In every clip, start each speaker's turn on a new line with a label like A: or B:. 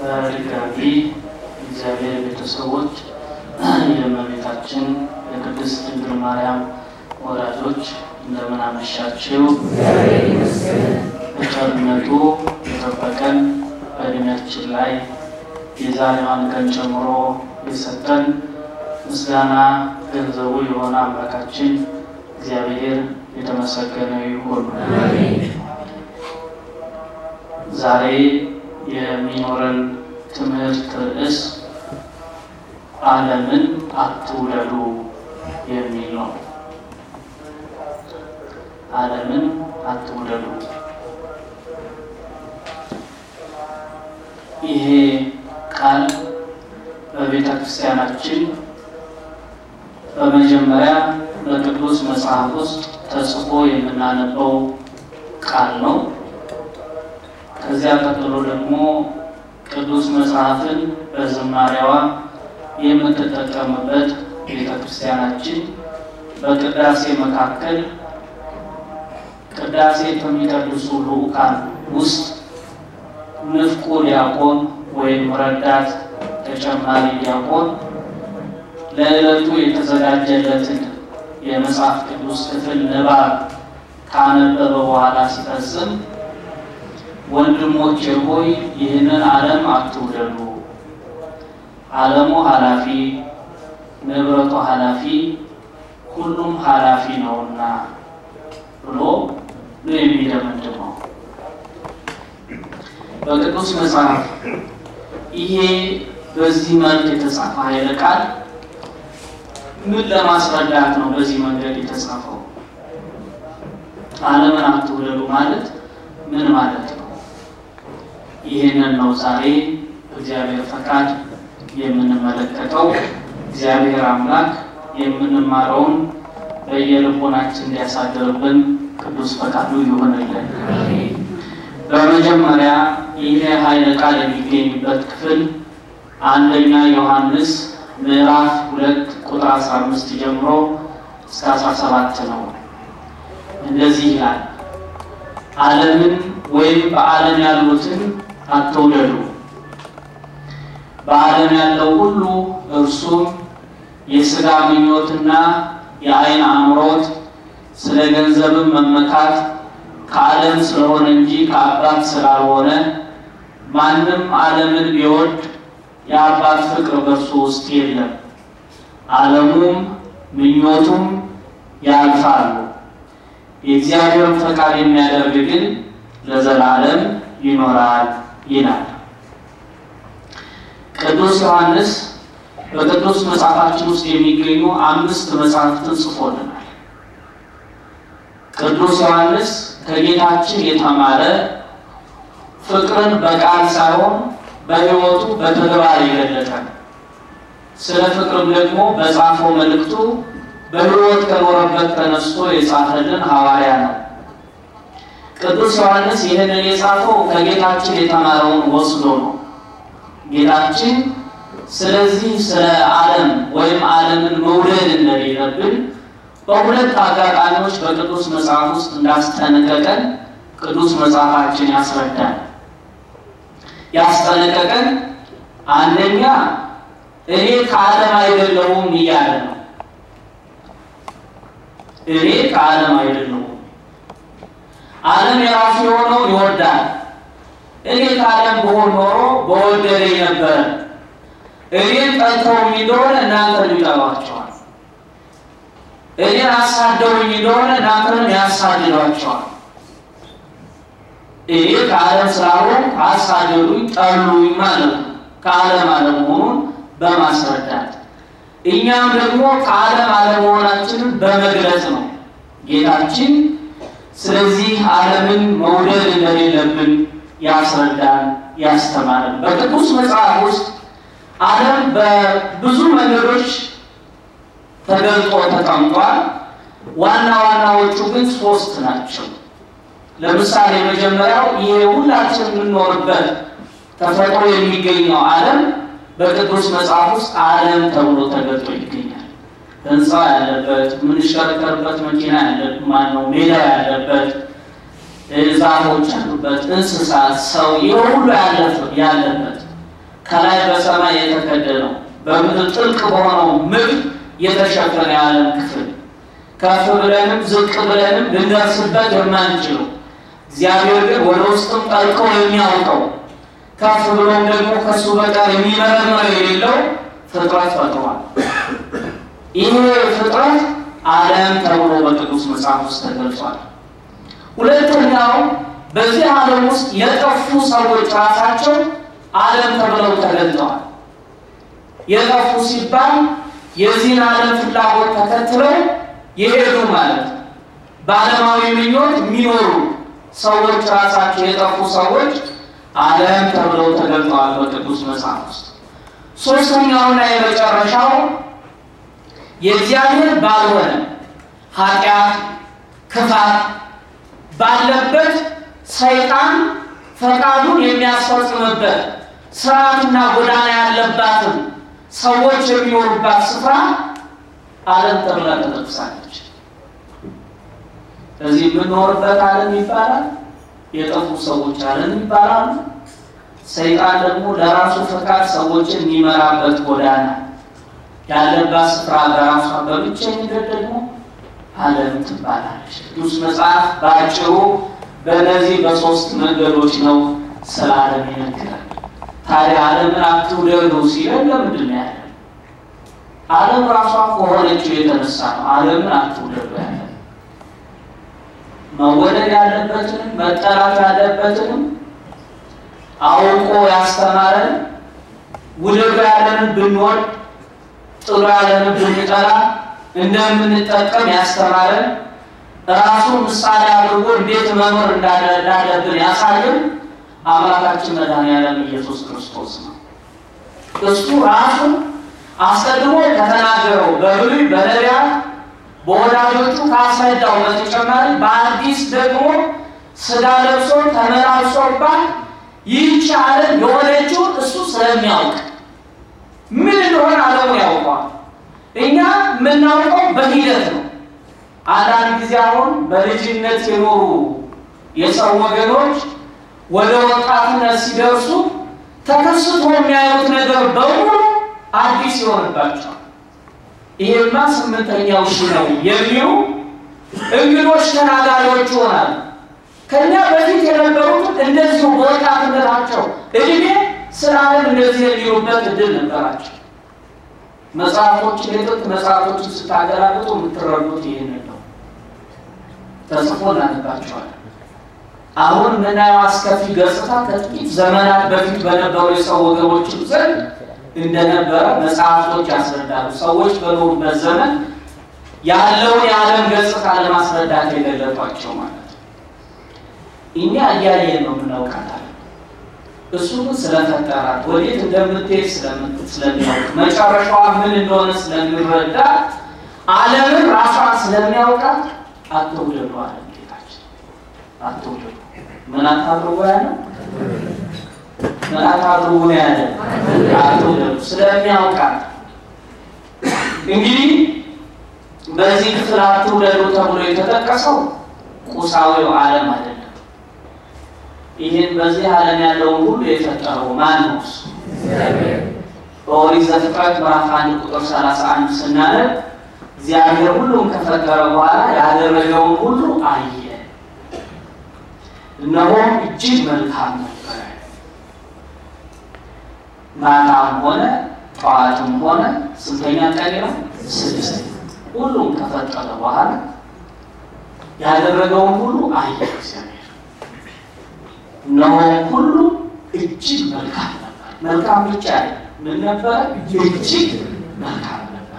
A: በድጋሚ እግዚአብሔር ቤተሰቦች የእመቤታችን የቅድስት ድንግል ማርያም ወዳጆች እንደምን አመሻችሁ። በቸርነቱ የጠበቀን በእድሜያችን ላይ የዛሬዋን ቀን ጨምሮ የሰጠን ምስጋና ገንዘቡ የሆነ አምላካችን እግዚአብሔር የተመሰገነ ይሁን። ዛሬ የሚኖረን ትምህርት ርዕስ ዓለምን አትውደዱ የሚል ነው። ዓለምን አትውደዱ። ይሄ ቃል በቤተ ክርስቲያናችን በመጀመሪያ በቅዱስ መጽሐፍ ውስጥ ተጽፎ የምናነበው ቃል ነው። ከዚያ ቀጥሎ ደግሞ ቅዱስ መጽሐፍን በዝማሬዋ የምትጠቀምበት ቤተ ክርስቲያናችን በቅዳሴ መካከል ቅዳሴ ከሚቀድሱ ልዑካን ውስጥ ንፍቁ ዲያቆን ወይም ረዳት ተጨማሪ ዲያቆን ለዕለቱ የተዘጋጀለትን የመጽሐፍ ቅዱስ ክፍል ንባብ ካነበበ በኋላ ሲፈጽም ወንድሞቼ ሆይ ይህንን ዓለም አትውደዱ፣ ዓለሙ ኃላፊ፣ ንብረቱ ኃላፊ፣ ሁሉም ኃላፊ ነውና ብሎ ነው የሚደመድመው። በቅዱስ መጽሐፍ ይሄ በዚህ መልክ የተጻፈ ኃይለ ቃል ምን ለማስረዳት ነው በዚህ መንገድ የተጻፈው? ዓለምን አትውደዱ ማለት ምን ማለት ነው? ይህንን ነው ዛሬ በእግዚአብሔር ፈቃድ የምንመለከተው። እግዚአብሔር አምላክ የምንማረውን በየልቦናችን እንዲያሳድርብን ቅዱስ ፈቃዱ ይሆንልን። በመጀመሪያ ይሄ ኃይለ ቃል የሚገኝበት ክፍል አንደኛ ዮሐንስ ምዕራፍ ሁለት ቁጥር 15 ጀምሮ እስከ 17 ነው። እንደዚህ ይላል፣ ዓለምን ወይም በዓለም ያሉትን አትውደዱ። በዓለም ያለው ሁሉ እርሱም የሥጋ ምኞትና የዓይን አምሮት፣ ስለ ገንዘብም መመካት ከዓለም ስለሆነ እንጂ ከአባት ስላልሆነ ማንም ዓለምን ቢወድ የአባት ፍቅር በእርሱ ውስጥ የለም። ዓለሙም ምኞቱም ያልፋሉ፣ የእግዚአብሔርን ፈቃድ የሚያደርግ ግን ለዘላለም ይኖራል ይላል። ቅዱስ ዮሐንስ በቅዱስ መጽሐፋችን ውስጥ የሚገኙ አምስት መጽሐፍትን ጽፎልናል። ቅዱስ ዮሐንስ ከጌታችን የተማረ ፍቅርን በቃል ሳይሆን በሕይወቱ በተግባር የገለጠ ስለ ፍቅርም ደግሞ በጻፈው መልእክቱ በሕይወት ከኖረበት ተነስቶ የጻፈልን ሐዋርያ ነው። ቅዱስ ዮሐንስ ይህንን የጻፈው ከጌታችን የተማረውን ወስዶ ነው። ጌታችን ስለዚህ ስለ ዓለም ወይም ዓለምን መውደድ እንደሌለብን በሁለት አጋጣሚዎች በቅዱስ መጽሐፍ ውስጥ እንዳስጠነቀቀን ቅዱስ መጽሐፋችን ያስረዳል። ያስጠነቀቀን አንደኛ እኔ ከዓለም አይደለሁም እያለ ነው። እኔ ከዓለም አይደለሁም። ዓለም የራሱ የሆነው ይወዳል። እኔ ከዓለም ብሆን ኖሮ በወደደኝ ነበረ። እኔን ጠልተውኝ እንደሆነ እናንተን ይጠሏቸዋል። እኔን አሳደውኝ እንደሆነ እናንተንም ያሳድዷቸዋል። እኔ ከዓለም ስላልሆንኩ አሳደዱኝ፣ ጠሉኝ ማለት ነው። ከዓለም አለመሆኑን በማስረዳት እኛም ደግሞ ከዓለም አለመሆናችንን በመግለጽ ነው ጌታችን ስለዚህ ዓለምን መውደድ እንደሌለብን ያስረዳን ያስተማረን። በቅዱስ መጽሐፍ ውስጥ ዓለም በብዙ መንገዶች ተገልጦ ተቀምጧል። ዋና ዋናዎቹ ግን ሶስት ናቸው። ለምሳሌ መጀመሪያው ይሄ ሁላችን የምንኖርበት ተፈጥሮ የሚገኘው ዓለም በቅዱስ መጽሐፍ ውስጥ ዓለም ተብሎ ተገልጦ ይገኛል። ህንፃ ያለበት፣ የምንሽከረከርበት መኪና ያለበት፣ ማነው ሜዳ ያለበት፣ ዛፎች ያሉበት፣ እንስሳት፣ ሰው ይህ ሁሉ ያለበት ከላይ በሰማይ የተከደነው በምድር ጥልቅ በሆነው ምድር የተሸፈነ የዓለም ክፍል ከፍ ብለንም ዝቅ ብለንም ልንደርስበት የማንችለው እግዚአብሔር ግን ወደ ውስጥም ጠልቆ የሚያውቀው ከፍ ብሎም ደግሞ ከእሱ በቀር የሚመረምረው የሌለው ፍጥረት ፈጥሯል። ይህ ፍጥረት ዓለም ተብሎ በቅዱስ መጽሐፍ ውስጥ ተገልጿል። ሁለተኛው በዚህ ዓለም ውስጥ የጠፉ ሰዎች ራሳቸው ዓለም ተብለው ተገልጠዋል። የጠፉ ሲባል የዚህን ዓለም ፍላጎት ተከትለው የሄዱ ማለት ነው። በዓለማዊ ምኞት የሚኖሩ ሰዎች ራሳቸው የጠፉ ሰዎች ዓለም ተብለው ተገልጠዋል በቅዱስ መጽሐፍ ውስጥ። ሶስተኛውና የመጨረሻው የእግዚአብሔር ባልሆነ ኃጢአት፣ ክፋት ባለበት ሰይጣን ፈቃዱን የሚያስፈጽምበት ስርዓትና ጎዳና ያለባትን ሰዎች የሚኖሩባት ስፍራ ዓለም ተብላ ተጠቅሳለች። እዚህ የምንኖርበት ዓለም ይባላል። የጠፉ ሰዎች ዓለም ይባላሉ። ሰይጣን ደግሞ ለራሱ ፈቃድ ሰዎችን የሚመራበት ጎዳና ያለባት ስፍራ በራሷ በብቸኝነት ደግሞ ዓለም ትባላለች። ቅዱስ መጽሐፍ በአጭሩ በእነዚህ በሶስት መንገዶች ነው ስለ ዓለም ይነግራል። ታዲያ ዓለምን አትውደዱ ሲለን ለምንድን ነው ያለ? ዓለም ራሷ ከሆነችው የተነሳ ነው ዓለምን አትውደዱ ያለ። መወደድ ያለበትንም መጠላት ያለበትንም አውቆ ያስተማረን ውደዱ ያለንን ብንወድ ጥሩ ያለንን ብንጠላ እንደምንጠቀም ያስተማረን ራሱን ምሳሌ አድርጎ እንዴት መኖር እንዳለብን ያሳየን አምላካችን መድኃኒዓለም ኢየሱስ ክርስቶስ ነው። እሱ ራሱን አስቀድሞ ከተናገረው በብሉይ በነቢያት በወዳጆቹ ካስረዳው በተጨማሪ በአዲስ ደግሞ ሥጋ ለብሶ ተመላልሶባት ይህች ዓለም የሆነችውን እሱ ስለሚያውቅ ምን እንደሆነ ዓለሙን ያውቀዋል። እኛ የምናውቀው በሂደት ነው። አንዳንድ ጊዜ አሁን በልጅነት የኖሩ የሰው ወገኖች ወደ ወጣትነት ሲደርሱ ተከስቶ የሚያዩት ነገር በሙሉ አዲስ ይሆንባቸዋል። ይሄማ ስምንተኛው ሺ ነው የሚሉ እንግዶች ተናጋሪዎች ይሆናሉ። ከኛ በፊት የነበሩት እንደዚሁ በወጣትነታቸው እድሜ ስለ ዓለም እንደዚህ የሚሉበት እድል ነበራቸው። መጽሐፎችን የጥንት መጽሐፎችን ስታገላብጡ የምትረዱት ይህንን ነው። ተጽፎ እናነባቸዋለን። አሁን የምናየው አስከፊ ገጽታ ከጥቂት ዘመናት በፊት በነበሩ የሰው ወገኖችም ዘንድ እንደነበረ መጽሐፍቶች ያስረዳሉ። ሰዎች በኖሩበት ዘመን ያለውን የዓለም ገጽታ ለማስረዳት የገለጧቸው ማለት ነው። እኛ እያየን ነው የምናውቃታለን። እሱ ግን ስለፈጠራት ወዴት እንደምትሄድ ስለሚያውቅ መጨረሻዋ ምን እንደሆነ ስለሚረዳ ዓለምን ራሷን ስለሚያውቃት አትውደዱ አለ ጌታችን። አትውደዱ ምን አታድርጉ ያለ ምን አታድርጉ ነው ያለ አትውደዱ ስለሚያውቃት። እንግዲህ በዚህ ክፍል አትውደዱ ተብሎ የተጠቀሰው ቁሳዊው ዓለም አይደለም። ይህን በዚህ ዓለም ያለውን ሁሉ የፈጠረው ማን ነው? እሱ በኦሪት ዘፍጥረት ምዕራፍ አንድ ቁጥር ሰላሳ አንድ ስናነብ እግዚአብሔር ሁሉም ከፈጠረ በኋላ ያደረገውን ሁሉ አየ፣ እነሆም እጅግ መልካም ነበረ። ማታም ሆነ ጠዋትም ሆነ ስንተኛ ቀን ነው? ስድስት ሁሉም ከፈጠረ በኋላ ያደረገውን ሁሉ አየ እግዚአብሔር እነሆ ሁሉ እጅግ መልካም ነበር። መልካም ብቻ ምን ነበረ? እጅግ መልካም ነበረ።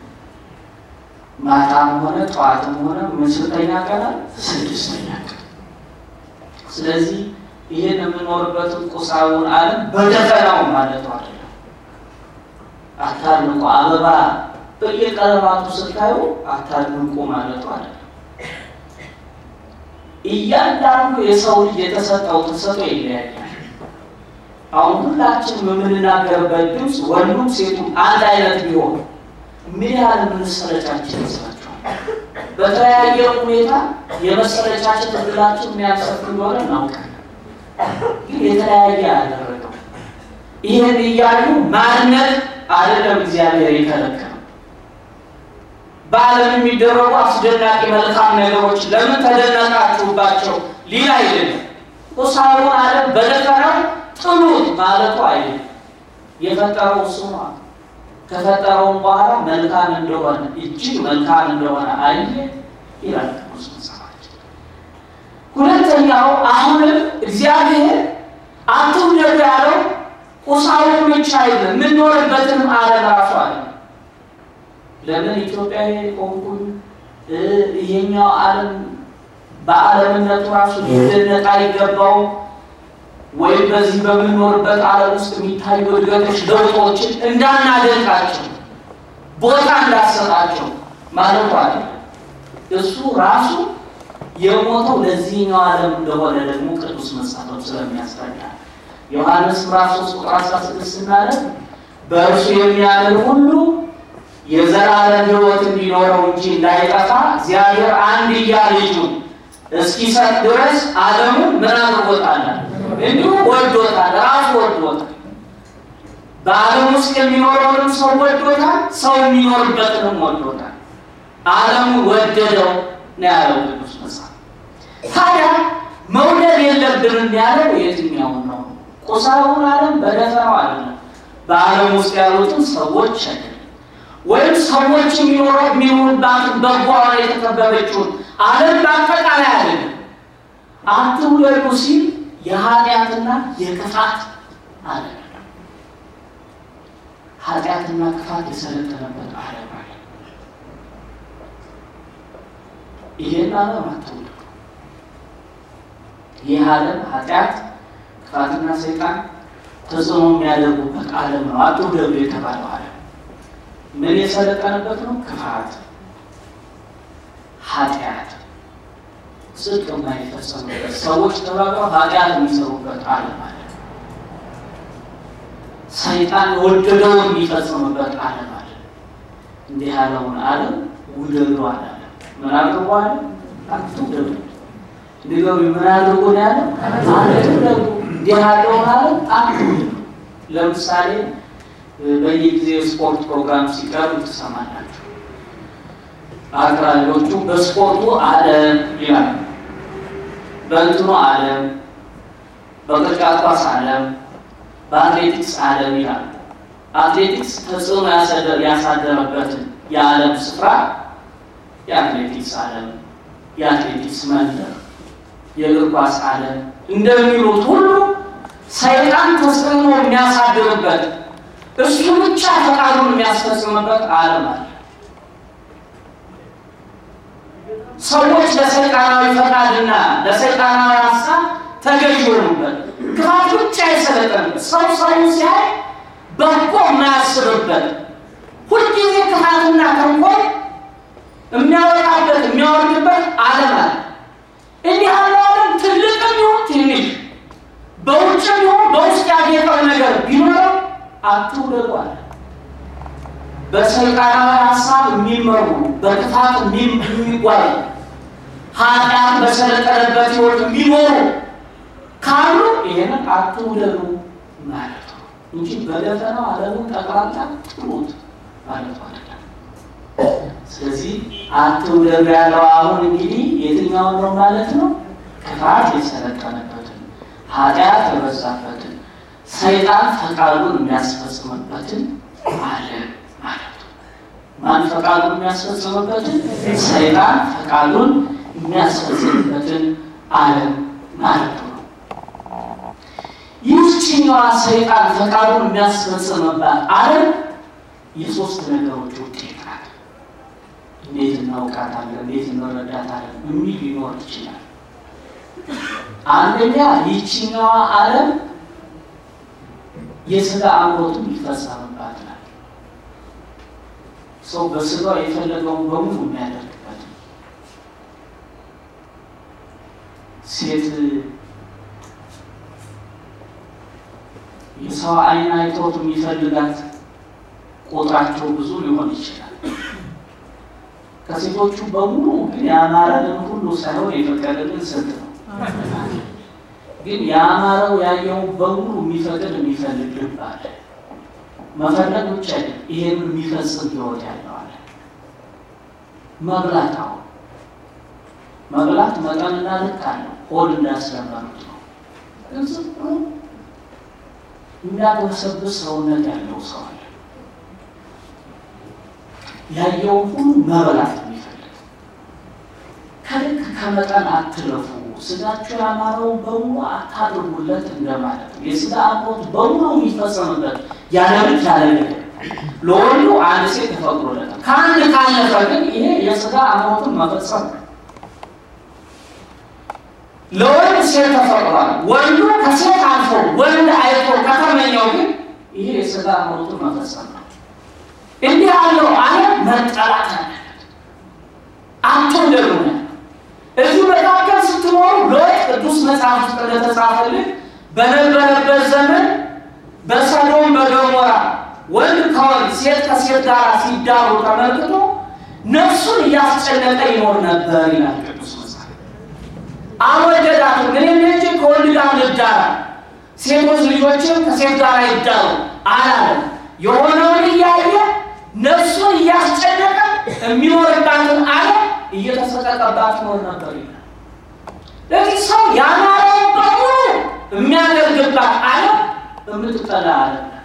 A: ማታም ሆነ ጠዋትም ሆነ ምን ስንተኛ ቀን? ስድስተኛ ቀን። ስለዚህ ይህን የምንኖርበትን ቁሳዊውን ዓለም በደፈናው ማለቱ አይደለም። አታድንቁ፣ አበባ በየቀለማቱ ስታዩ አታድንቁ ማለቱ አይደለም። እያንዳንዱ የሰው ልጅ የተሰጠው ተሰጥኦ ይለያያል። አሁን ሁላችን የምንናገርበት ድምፅ ወንዱም ሴቱም አንድ አይነት ቢሆን ምን ያህል የምንሰለቻችን ይመስላችኋል? በተለያየ ሁኔታ የመሰለቻችን እድላችን የሚያሰፍ እንደሆነ እናውቃለን። ግን የተለያየ ያደረገው ይህን እያዩ ማድነቅ አይደለም እግዚአብሔር የከለከለው። በዓለም የሚደረጉ አስደናቂ መልካም ነገሮች ለምን ተደነቃችሁባቸው ሊል አይደለም። ቁሳውን ዓለም በደፈናው ጥሉት ማለቱ አይደለም። የፈጠረው እሱ ነው። ከፈጠረውም በኋላ መልካም እንደሆነ እጅግ መልካም እንደሆነ አየ ይላል ቅዱስ መጽሐፋችን። ሁለተኛው አሁንም እግዚአብሔር አትውደዱ ያለው ቁሳውን ብቻ አይደለም፣ የምንኖርበትንም ዓለም ራሱ አለ። ለምን ኢትዮጵያዊ ቆንኩኝ ይሄኛው ዓለም በዓለምነቱ ራሱ ሊደነቅ አይገባው ወይም በዚህ በምንኖርበት ዓለም ውስጥ የሚታዩ እድገቶች፣ ለውጦችን እንዳናደንቃቸው ቦታ እንዳሰጣቸው ማለቱ አለ። እሱ ራሱ የሞተው ለዚህኛው ዓለም እንደሆነ ደግሞ ቅዱስ መጽሐፍ ስለሚያስረዳ ዮሐንስ ምዕራፍ 3 ቁጥር 16 ስናለን በእርሱ የሚያምን ሁሉ የዘላለም ሕይወት እንዲኖረው እንጂ እንዳይጠፋ እግዚአብሔር አንድያ ልጁን እስኪሰጥ ድረስ ዓለሙን ምን አድርጎታል? እንዲሁ ወዶታል። ራሱ ወዶታል። በዓለም ውስጥ የሚኖረውንም ሰው ወዶታል። ሰው የሚኖርበትንም ወዶታል። ዓለሙን ወደደው ነው ያለው ቅዱስ መጽሐፍ። ታዲያ መውደድ የለብንም ያለው የትኛውን ነው? ቁሳውን ዓለም በደፈናው አይደለም። በዓለም ውስጥ ያሉትን ሰዎች አይደለም ወይም ሰዎች የሚኖረው የሚኖሩባትን በጎ የተከበበችውን ዓለም በአጠቃላይ አይደለም። አትውደዱ ሲል የኃጢአትና የክፋት ዓለም ኃጢአትና ክፋት የሰለጠነበት ዓለም አለ። ይሄን ዓለም አትውደዱ። ይህ ዓለም ኃጢአት፣ ክፋትና ሰይጣን ተጽዕኖ የሚያደርጉበት ዓለም ነው። አትውደዱ የተባለው ዓለም ምን የሰለጠነበት ነው? ክፋት፣ ኃጢአት፣ ጽድቅ የማይፈጸምበት ሰዎች ተባብረው ኃጢአት የሚሰሩበት ዓለም አለ። ሰይጣን የወደደውን የሚፈጽምበት ዓለም አለ። እንዲህ ያለውን ዓለም ውደዱ አላለ። ምን አድርጎ አለ? አትውደዱ። ንገሩ ምን አድርጎ ነው ያለ? አትውደዱ። እንዲህ ያለውን ዓለም አትውደዱ። ለምሳሌ በየጊዜው ስፖርት ፕሮግራም ሲቀርብ ትሰማላችሁ። አቅራቢዎቹ በስፖርቱ ዓለም ይላል፣ በእንትኑ ዓለም፣ በቅርጫት ኳስ ዓለም፣ በአትሌቲክስ ዓለም ይላል። አትሌቲክስ ተጽዕኖ ያሳደረበትን የዓለም ስፍራ የአትሌቲክስ ዓለም፣ የአትሌቲክስ መንደር፣ የእግር ኳስ ዓለም እንደሚሉት ሁሉ ሰይጣን ተጽዕኖ የሚያሳድርበት እሱ ብቻ ፈቃዱን የሚያስፈጽምበት ዓለም አለ። ሰዎች ለሰይጣናዊ ፈቃድና ለሰይጣናዊ ሀሳብ ተገዥ የሆኑበት ክፋት ብቻ የሰለጠንበት ሰው ሰው ሲያይ በጎ የማያስብበት ሁልጊዜ ክፋትና ተንኮል የሚያወጣበት የሚያወርድበት ዓለም አለ። እንዲህ ያለው ዓለም ትልቅም ይሁን ትንሽ በውጭም ይሁን በውስጥ ያጌጠው ነገር ቢኖረው አትውደዱ አለ። በሰይጣናዊ ሀሳብ የሚመሩ በክፋት የሚጓዙ ኃጢአት በሰለጠነበት ሕይወት የሚኖሩ ካሉ ይህንን አትውደዱ ማለት ነው እንጂ በደፈናው ዓለሙን ጠቅላላ ጥሉት ማለት አይደለም። ስለዚህ አትውደዱ ያለው አሁን እንግዲህ የትኛውን ነው ማለት ነው? ክፋት የሰለጠነበትን ኃጢአት የበዛበትን ሰይጣን ፈቃዱን የሚያስፈጽምበትን ዓለም ማለት ነው። ማን ፈቃዱን የሚያስፈጽምበትን? ሰይጣን ፈቃዱን የሚያስፈጽምበትን ዓለም ማለት ነው። ይህችኛዋ ሰይጣን ፈቃዱን የሚያስፈጽምባት ዓለም የሶስት ነገሮች ውጤት ናት። እንዴት እናውቃታለን? እንዴት እንረዳታለን? የሚል ሊኖር ይችላል። አንደኛ ይህችኛዋ ዓለም የስጋ አምሮቱን ይፈጸምባት ናት። ሰው በስጋው የፈለገውን በሙሉ የሚያደርግበት ሴት የሰው ዓይን አይቶት የሚፈልጋት ቁጥራቸው ብዙ ሊሆን ይችላል። ከሴቶቹ በሙሉ ግን ያማረልን ሁሉ ሳይሆን የፈቀደልን ስንት ነው? ግን ያማረው ያየው በሙሉ የሚፈቅድ የሚፈልግ ልብ አለ። መፈለግ ብቻ አይደለም፣ ይሄን የሚፈጽም ህይወት ያለው አለ። መብላት አሁን መብላት መጠንና ልክ አለው። ሆድ እንዳስለመዱት ነው። ግን ዝም ብሎ የሚያገበሰብስ ሰውነት ያለው ሰው አለ። ያየውን ሁሉ መብላት የሚፈልግ ከልክ ከመጠን አትለፉ፣ ስጋችሁ ያማረውን በሙሉ አታድርጉለት እንደማለት ነው። የስጋ አምሮት በሙሉ የሚፈጸምበት ያለ ልክ ያለ ነገር ለወንዱ አንድ ሴት ተፈቅዶለታል። ከአንድ ካለፈ ግን ይሄ የስጋ አምሮትን መፈጸም ነው። ለወንድ ሴት ተፈቅዷል። ወንዱ ከሴት አልፎ ወንድ አይቶ ከተመኘው ግን ይሄ የስጋ አምሮቱን መፈጸም ነው። እንዲህ ያለው ዓለም መጠላት አለበት። አትውደዱ ነው። እዚህ መካከል ስትኖሩ ሎጥ ቅዱስ መጽሐፍ ውስጥ እንደተጻፈልን በነበረበት ዘመን በሰዶም በገሞራ ወንድ ከወንድ ሴት ከሴት ጋር ሲዳሩ ተመልክቶ ነፍሱን እያስጨነቀ ይኖር ነበር ይላል ቅዱስ መጽሐፍ። አልወደዳትም። እኔ ልጅ ከወንድ ጋር ልዳራ፣ ሴቶች ልጆችም ከሴት ጋር ይዳሩ አላለም። የሆነውን እያየ ነፍሱን እያስጨነቀ የሚኖርባትን ዓለም እየተሰቀቀባት ይኖር ነበር ይላል። ለዚህ ሰው ያማረውን በሙሉ የሚያደርግባት ዓለም የምትጠላ ዓለም ናት።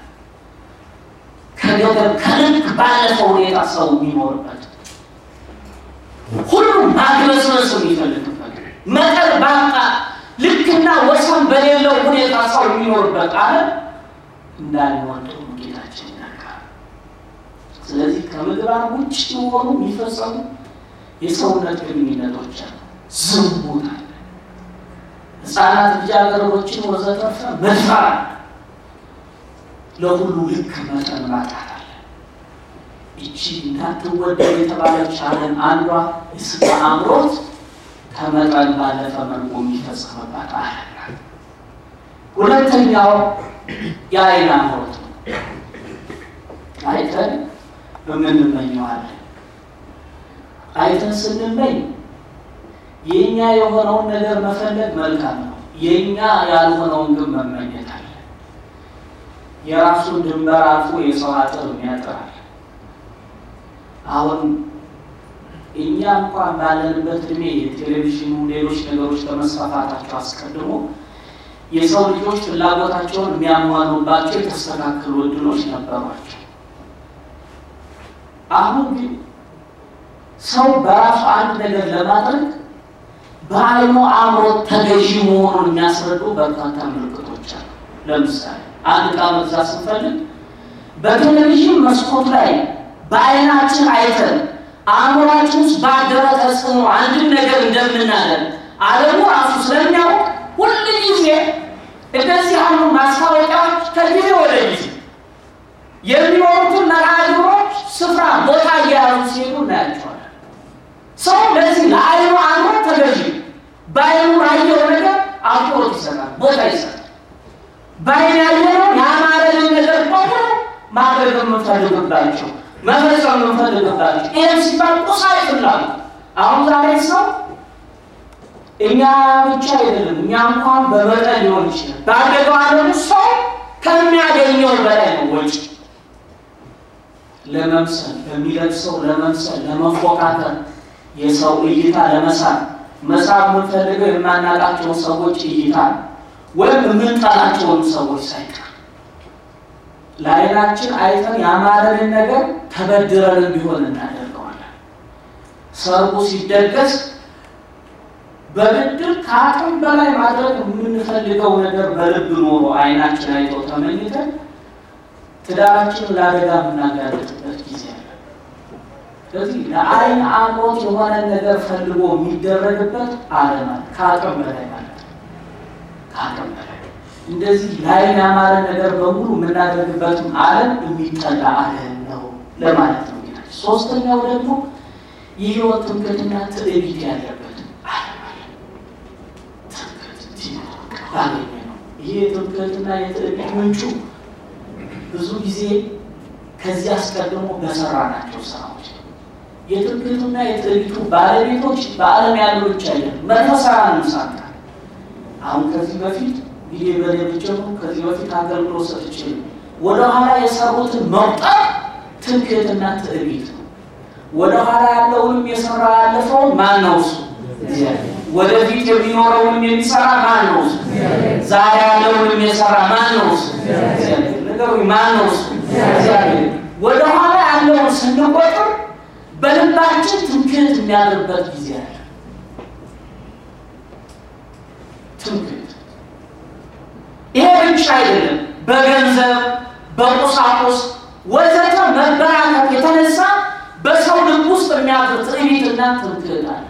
A: ከገደብ ከልክ ባለፈ ሁኔታ ሰው የሚኖርበት ሁሉም ማግበስበስ የሚፈልግበት መጠን ባጣ ልክና ወሰን በሌለው ሁኔታ ሰው የሚኖርበት ዓለም እንዳልወደው ጌታችን ይናገራል። ስለዚህ ከምግባር ውጭ የሆኑ የሚፈጸሙ የሰውነት ግንኙነቶች አሉ። ዝሙት አለ፣ ሕፃናት ልጃገረዶችን ወዘተርፈ መድፈር አለ። ለሁሉ ልክ መጠን ማጣት አለ። ይቺ እንዳትወደድ የተባለች ዓለም አንዷ የስጋ አምሮት ከመጠን ባለፈ መልኩ የሚፈጸምባት ዓለም ናት። ሁለተኛው የዓይን አምሮት ነው። አይተን የምንመኘዋለን። አይተን ስንመኝ የእኛ የሆነውን ነገር መፈለግ መልካም ነው። የእኛ ያልሆነውን ግን መመኘት አለ። የራሱን ድንበር አልፎ የሰው አጥር የሚያጥራል። አሁን እኛ እንኳን ባለንበት እድሜ የቴሌቪዥኑ ሌሎች ነገሮች ከመስፋፋታቸው አስቀድሞ የሰው ልጆች ፍላጎታቸውን የሚያሟሉባቸው የተስተካከሉ እድሎች ነበሯቸው። አሁን ግን ሰው በራሱ አንድ ነገር ለማድረግ በዓይኑ አምሮት ተገዢ መሆኑን የሚያስረዱ በርካታ ምልክቶች አሉ። ለምሳሌ አንድ ዕቃ መግዛት ስንፈልግ በቴሌቪዥን መስኮት ላይ በዓይናችን አይተን አእምሯችን ውስጥ ባደረ ተጽዕኖ አንድን ነገር እንደምናደርግ ዓለሙ ራሱ ስለሚያውቅ ሁል ጊዜ እንደዚህ ያሉ ማስታወቂያዎች ከጊዜ ወደ ጊዜ የሚኖሩትን መርሃ ግብሮች ስፍራ ቦታ እየያዙ ሲሄዱ እናያቸዋለን። ሰው ለዚህ ለዓይኑ አምሮት ተገዢ በዓይኑ ያየው ነገር አክብሮት ይሰጣል፣ ቦታ ይሰጣል። በዓይን ያየነው ያማረንን ነገር በሙሉ ማድረግ የምንፈልግባቸው መፈጸም የምንፈልግባቸው ይህም ሲባል ቁሳዊ ፍላጎት አሁን ዛሬ ሰው እኛ ብቻ አይደለም፣ እኛ እንኳን በመጠን ሊሆን ይችላል። ባደገው ዓለም ሰው ከሚያገኘው በላይ ነው ወጪ ለመምሰል በሚለብሰው ለመምሰል ለመፎካከር የሰው እይታ ለመሳብ መሳብ የምንፈልገው የማናውቃቸውን ሰዎች እይታ ነው፣ ወይም የምንጠላቸውን ሰዎች ሳይቀር ለዓይናችን አይተን ያማረንን ነገር ተበድረን ቢሆን እናደርገዋለን። ሰርጉ ሲደገስ በብድር ከአቅም በላይ ማድረግ የምንፈልገው ነገር በልብ ኖሮ ዓይናችን አይቶ ተመኝተን ትዳራችንን ለአደጋ የምናጋለጥበት ጊዜ አለ። ስለዚህ ለዓይን አምሮት የሆነ ነገር ፈልጎ የሚደረግበት ዓለም አለ። ከአቅም በላይ ማለት ነው። ከአቅም በላይ እንደዚህ ለዓይን ያማረ ነገር በሙሉ የምናደርግበትም ዓለም የሚጠላ ዓለም ነው ለማለት ነው። ሶስተኛው ደግሞ የህይወት ትምክህትና ትዕቢት ያለበት ዓለም አለ። ትምክህት ባገኘ ነው። ይህ የትምክህትና የትዕቢት ምንጩ ብዙ ጊዜ ከዚህ አስቀድሞ በሰራናቸው ስራዎች ነው። የትምክህቱና የትዕቢቱ ባለቤቶች በዓለም ያሉ ብቻ አይደለም፣ መንፈሳውያን ሳንታ አሁን ከዚህ በፊት ጊዜ በሌ ብጀምሩ ከዚህ በፊት አገልግሎት ሰጥቼ ወደኋላ የሰሩትን መቁጠር ትምክህትና ትዕቢት ነው። ወደኋላ ያለውንም የሰራ ያለፈውን ማን ነው እሱ? ወደፊት የሚኖረውንም የሚሰራ ማን ነው እሱ? ዛሬ ያለውንም የሰራ ማን ነው እሱ? ነገሩኝ፣ ማን ነው እሱ? ወደኋላ ያለውን ስንቆጥር በልባችን ትምክህት የሚያድርበት ጊዜ አለ። ትምክህት ይሄ ብቻ አይደለም። በገንዘብ በቁሳቁስ ወዘተ መበራከት የተነሳ በሰው ልብ ውስጥ የሚያድር ትዕቢትና ትምክህት አለ።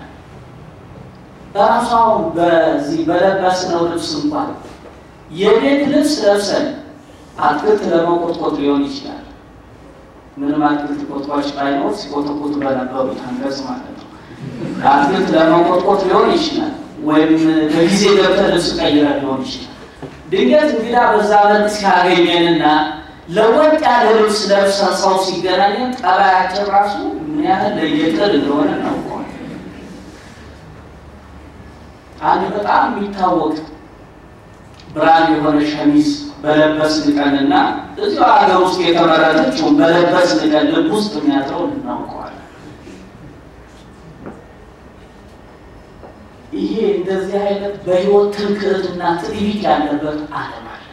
A: ራሷው በዚህ በለበስነው ልብስ እንኳን የቤት ልብስ ለብሰን አትክልት ለመቆጥቆጥ ሊሆን ይችላል። ምንም አትክልት ቆጥቋጭ ባይኖር ሲቆጠቁጥ በነበሩት አንገጽ ማለት ነው። አትክልት ለመቆጥቆጥ ሊሆን ይችላል። ወይም በጊዜ ገብተን ልብስ ቀይረ ሊሆን ይችላል። ድንገት እንግዳ በዛ መልክ ሲያገኘንና ለወጥ ያለ ልብስ ለብሰን ሰው ሲገናኘን ጠባያችን ራሱ ምን ያህል ለየቅል እንደሆነ ነው። አንድ በጣም የሚታወቅ ብራንድ የሆነ ሸሚዝ በለበስን ቀንና እዚሁ ሀገር ውስጥ የተመረተችውን በለበስን ቀን ልብ ውስጥ የሚያድረው እናውቀዋለን። ይሄ እንደዚህ አይነት በሕይወት ትምክህትና ትዕቢት ያለበት ዓለም አለ።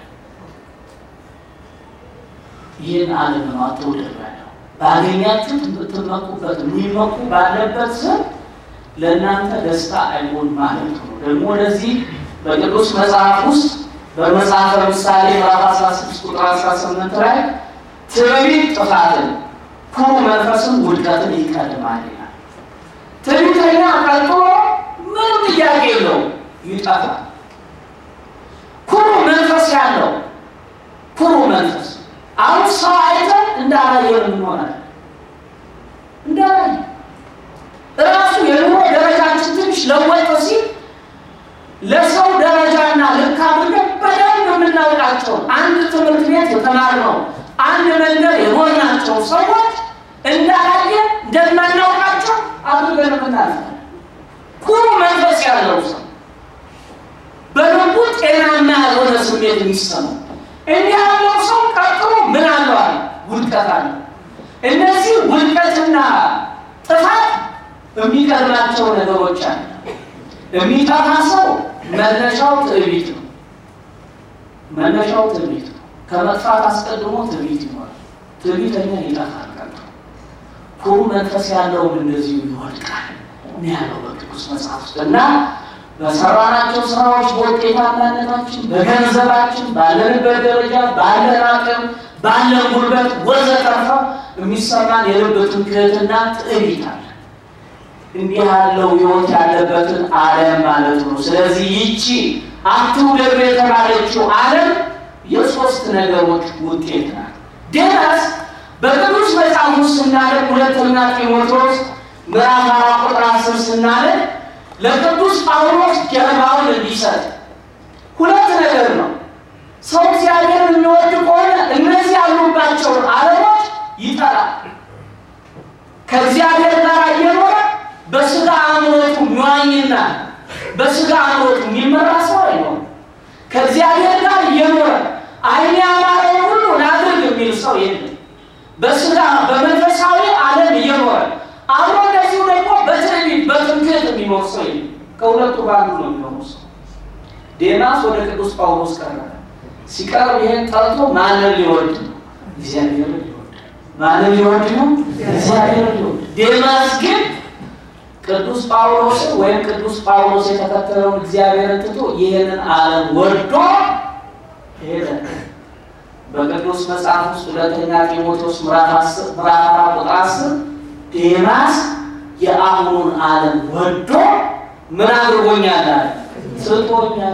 A: ይህን ዓለም ነው አትውደዱ ያለው። ባገኛችሁ ትመኩበት የሚመኩ ባለበት ስም ለእናንተ ደስታ አይሆን ማለት ነው። ደግሞ ለዚህ በቅዱስ መጽሐፍ ውስጥ በመጽሐፈ ምሳሌ ምዕራፍ 16 ቁጥር 18 ላይ ትዕቢት ጥፋትን፣ ኩሩ መንፈስም ውድቀትን ይቀድማል ይላል። ትዕቢተኛ ቀጥሎ ምንም ጥያቄ የለው ይጠፋል። ኩሩ መንፈስ ያለው ኩሩ መንፈስ አሁን ሰው አይተን እንዳላየን እንሆናለን። እንዳላየ እራሱ የኑሮ ደረጃችን ትንሽ ለወጥ ሲል ለሰው ደረጃና ልክ አድርገን በደንብ የምናውቃቸውን አንድ ትምህርት ቤት የተማርነው አንድ መንደር የሆናቸው ሰዎች እንዳላየ እንደማናውቃቸው አድርገን የምናልፋለን። ኩሩ መንፈስ ያለው ሰው በልቡ ጤናማ ያልሆነ ስሜት የሚሰማው እንዲህ ያለው ሰው ቀጥሎ ምን አለዋል? ውድቀት አለ። እነዚህ ውድቀትና ጥፋት የሚቀድማቸው ነገሮች አለ። የሚጠፋ ሰው መነሻው ትዕቢት ነው። መነሻው ትዕቢት ነው። ከመጥፋት አስቀድሞ ትዕቢት ይኖራል። ትዕቢተኛ ይጠፋል። ቀጥሎ ኩሩ መንፈስ ያለውም እንደዚሁ ይወድቃል ነው ያለው በቅዱስ መጽሐፍ ውስጥ እና በሰራናቸው ስራዎች በውጤታማነታችን፣ በገንዘባችን፣ ባለንበት ደረጃ፣ ባለን አቅም፣ ባለን ጉልበት ወዘተርፈ የሚሰማን የልብ ትምክህትና ትዕቢት አለ። እንዲህ ያለው ሕይወት ያለበትን ዓለም ማለት ነው። ስለዚህ ይቺ አትውደዱ የተባለችው ዓለም የሶስት ነገሮች ውጤት ናት። ዴማስ በቅዱስ መጽሐፍ ውስጥ ስናለን ሁለተኛ ጢሞቴዎስ ምዕራፍ አራት ቁጥር አስር ስናለን ለቅዱስ ጳውሎስ ጀርባውን እንዲሰጥ ሁለት ነገር ነው። ሰው እግዚአብሔርን የሚወድ ከሆነ እነዚህ ያሉባቸውን ዓለሞች ይጠላል። ከእግዚአብሔር ጋር እየኖረ በስጋ አእምሮቱ የሚዋኝና በስጋ አእምሮቱ የሚመራ ሰው አይሆንም። ከእግዚአብሔር ጋር እየኖረ ዓይን ያማረውን ሁሉ ላድርግ የሚል ሰው የለም። በስጋ በመንፈሳዊ ዓለም እየኖረ አብሮ እንደዚሁ ደግሞ በትዕቢት በትምክህት የሚኖር ሰው የለም። ከሁለቱ በአንዱ ነው የሚኖሩ ሰው። ዴማስ ወደ ቅዱስ ጳውሎስ ቀረበ። ሲቀርብ ይሄን ጠርቶ ማንን ሊወድ ነው? እግዚአብሔርን ሊወድ። ማንን ሊወድ ነው? እግዚአብሔርን ሊወድ። ዴማስ ግን ቅዱስ ጳውሎስ ወይም ቅዱስ ጳውሎስ የተከተለውን እግዚአብሔርን ትቶ ይህንን ዓለም ወዶ ሄደ። በቅዱስ መጽሐፍ ውስጥ ሁለተኛ ጢሞቴዎስ ምዕራፍ አራት ቁጥር አስር ዴማስ የአሁኑን ዓለም ወዶ ምን አድርጎኛል አለ? ስቶኛል።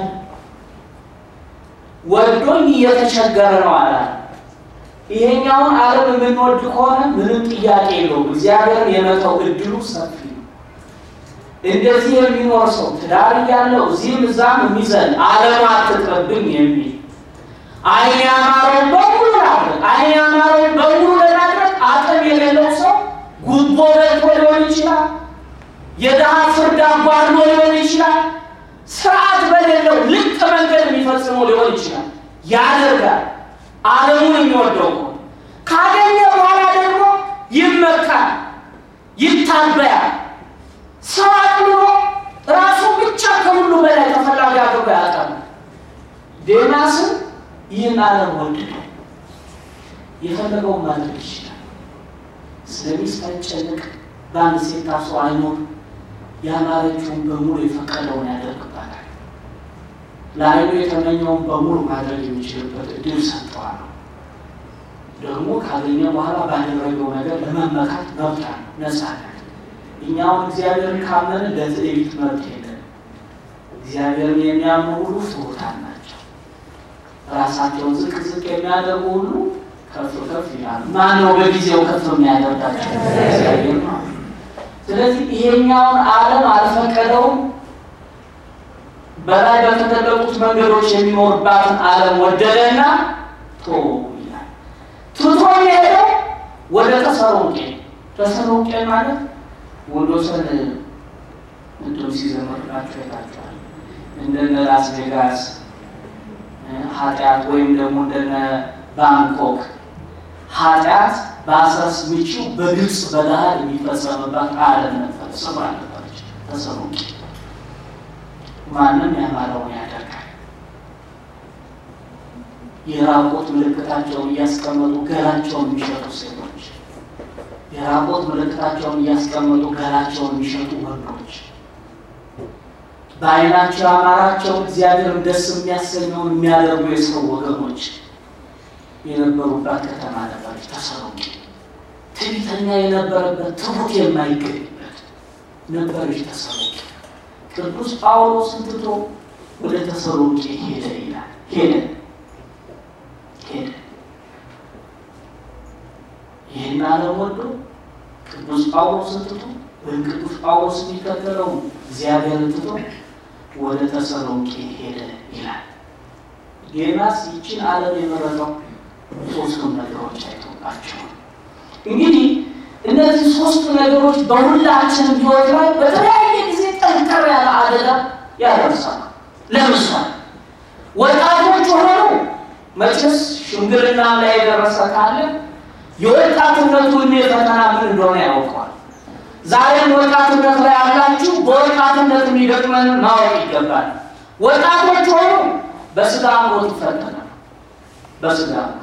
A: ወዶኝ እየተቸገረ ነው አለ። ይሄኛውን ዓለም የምንወድ ከሆነ ምንም ጥያቄ የለውም። እግዚአብሔርን የመተው እድሉ ሰፊ ነው። እንደዚህ የሚኖር ሰው ትዳር እያለው እዚህም እዛም የሚዘል ዓለም አትቅርብኝ የሚል ዓይን ያማረውን በሙሉ ላድረግ ዓይን ያማረውን በሙሉ ለማድረግ አቅም የሌለው ሰው ጉቦ በልቶ ሊሆን ይችላል። የድሃ ፍርድ አጓድሎ ሊሆን ይችላል። ስርዓት በሌለው ልክ ድንቅ መንገድ የሚፈጽመው ሊሆን ይችላል። ያደርጋል። ዓለሙን የሚወደው ከሆነ ካገኘ በኋላ ደግሞ ይመካል፣ ይታበያል። ሰው አቅልሎ ራሱ ብቻ ከሁሉ በላይ ተፈላጊ አድርጎ ያቀርባል። ዴማስን ይህን ዓለም ወድዶ የፈለገውን ማድረግ ይችላል። ስለሚስት አይጨነቅ፣ በአንድ ሴት ታስሮ አይኖር። ያማረችውን በሙሉ የፈቀደውን ያደርግባታል። ለዓይኑ የተመኘውን በሙሉ ማድረግ የሚችልበት እድል ሰጥተዋል። ደግሞ ካገኘ በኋላ ባደረገው ነገር ለመመካት መብት አለው፣ ነጻነት። እኛውን እግዚአብሔርን ካመንን ለትዕቢት መብት የለን። እግዚአብሔርን የሚያምኑ ሁሉ ትሑታን ናቸው። ራሳቸውን ዝቅ ዝቅ የሚያደርጉ ሁሉ ከፍ ከፍ ይላሉ። ማን ነው በጊዜው ከፍ የሚያደርጋቸው? እግዚአብሔር ነው። ስለዚህ ይሄኛውን ዓለም አልፈቀደውም። በላይ በተገለጡት መንገዶች የሚኖርባትን ዓለም ወደደና ቶ ይላል። ትቶ የሄደው ወደ ተሰሎንቄ። ተሰሎንቄ ማለት ወንዶሰን እንዲሁ ሲዘመርላቸው ይታቸዋል። እንደነ ላስ ቬጋስ ኃጢአት ወይም ደግሞ እንደነ ባንኮክ ኃጢአት በአስረስ ምቺው በግልጽ በገሃድ የሚፈጸምባት ዓለም ነበር። ስፍራ ነበረች ተሰሎንቄ። ማንም ያማረውን ያደርጋል። የራቆት ምልክታቸውን እያስቀመጡ ገላቸውን የሚሸጡ ሴቶች፣ የራቆት ምልክታቸውን እያስቀመጡ ገላቸውን የሚሸጡ ወንዶች፣ በዓይናቸው ያማራቸው እግዚአብሔርን ደስ የሚያሰኘውን የሚያደርጉ የሰው ወገኖች የነበሩባት ከተማ ነበረች ተሰሎንቄ። ትዕቢተኛ የነበረበት ትሑት የማይገኝበት ነበረች ተሰሎንቄ። ቅዱስ ጳውሎስን ትቶ ወደ ተሰሎንቄ ሄደ ይላል። ሄደ ሄደ ይህን ዓለም ወዶ ቅዱስ ጳውሎስን ትቶ ወይም ቅዱስ ጳውሎስ የሚከተለው እግዚአብሔርን ትቶ ወደ ተሰሎንቄ ሄደ ይላል። ዴማስ ይችን ዓለም የመረጠው ሶስቱን ነገሮች አይቶባቸው እንግዲህ እነዚህ ሶስቱ ነገሮች በሁላችንም ሕይወት ላይ በተለያየ ጊዜ ጠንከር ያለ አደጋ ያደርሳል። ለምሳሌ ወጣቶች ሆነው መቼስ ሽምግልና ላይ የደረሰ ካለ የወጣትነቱ ዕድሜ ፈተና ምን እንደሆነ ያውቀዋል። ዛሬም ወጣትነት ላይ ያላችሁ በወጣትነት የሚገጥመን ማወቅ ይገባል። ወጣቶች ሆኑ በስጋ አምሮት ይፈተናል። በስጋ አምሮት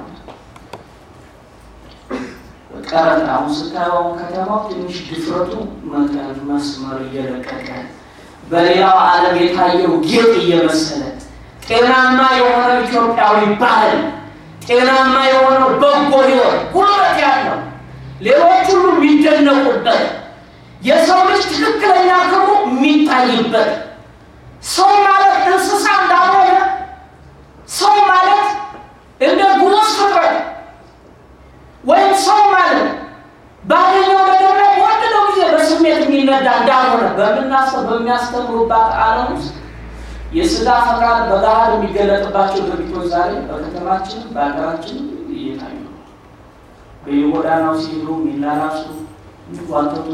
A: ቀረጥ አሁን ስታየው ከተማው ትንሽ ድፍረቱ መጠን መስመር እየለቀቀ በሌላው ዓለም የታየው ጌጥ እየመሰለ ጤናማ የሆነው ኢትዮጵያዊ ባህል ጤናማ የሆነው በጎ ሕይወት ጉልበት ያለው ሌሎች ሁሉ የሚደነቁበት የሰው ልጅ ትክክለኛ ክብሩ የሚታይበት ሰው ማለት እንስሳ እንዳልሆነ ሰው ማለት እንደ ጉሙዝ ፍጥረት ወይም ሰው ማለት ባገኘው ነገር ላይ በወደደው ጊዜ በስሜት የሚነዳ እንዳልሆነ በምናስብ በሚያስተምሩባት ዓለም ውስጥ የስጋ ፈቃድ በገሃድ የሚገለጥባቸው ድርጊቶች ዛሬ በከተማችንም በሀገራችንም እየታዩ ነው። በየጎዳናው ሲሄዱ የሚላላሱ የሚጓተቱ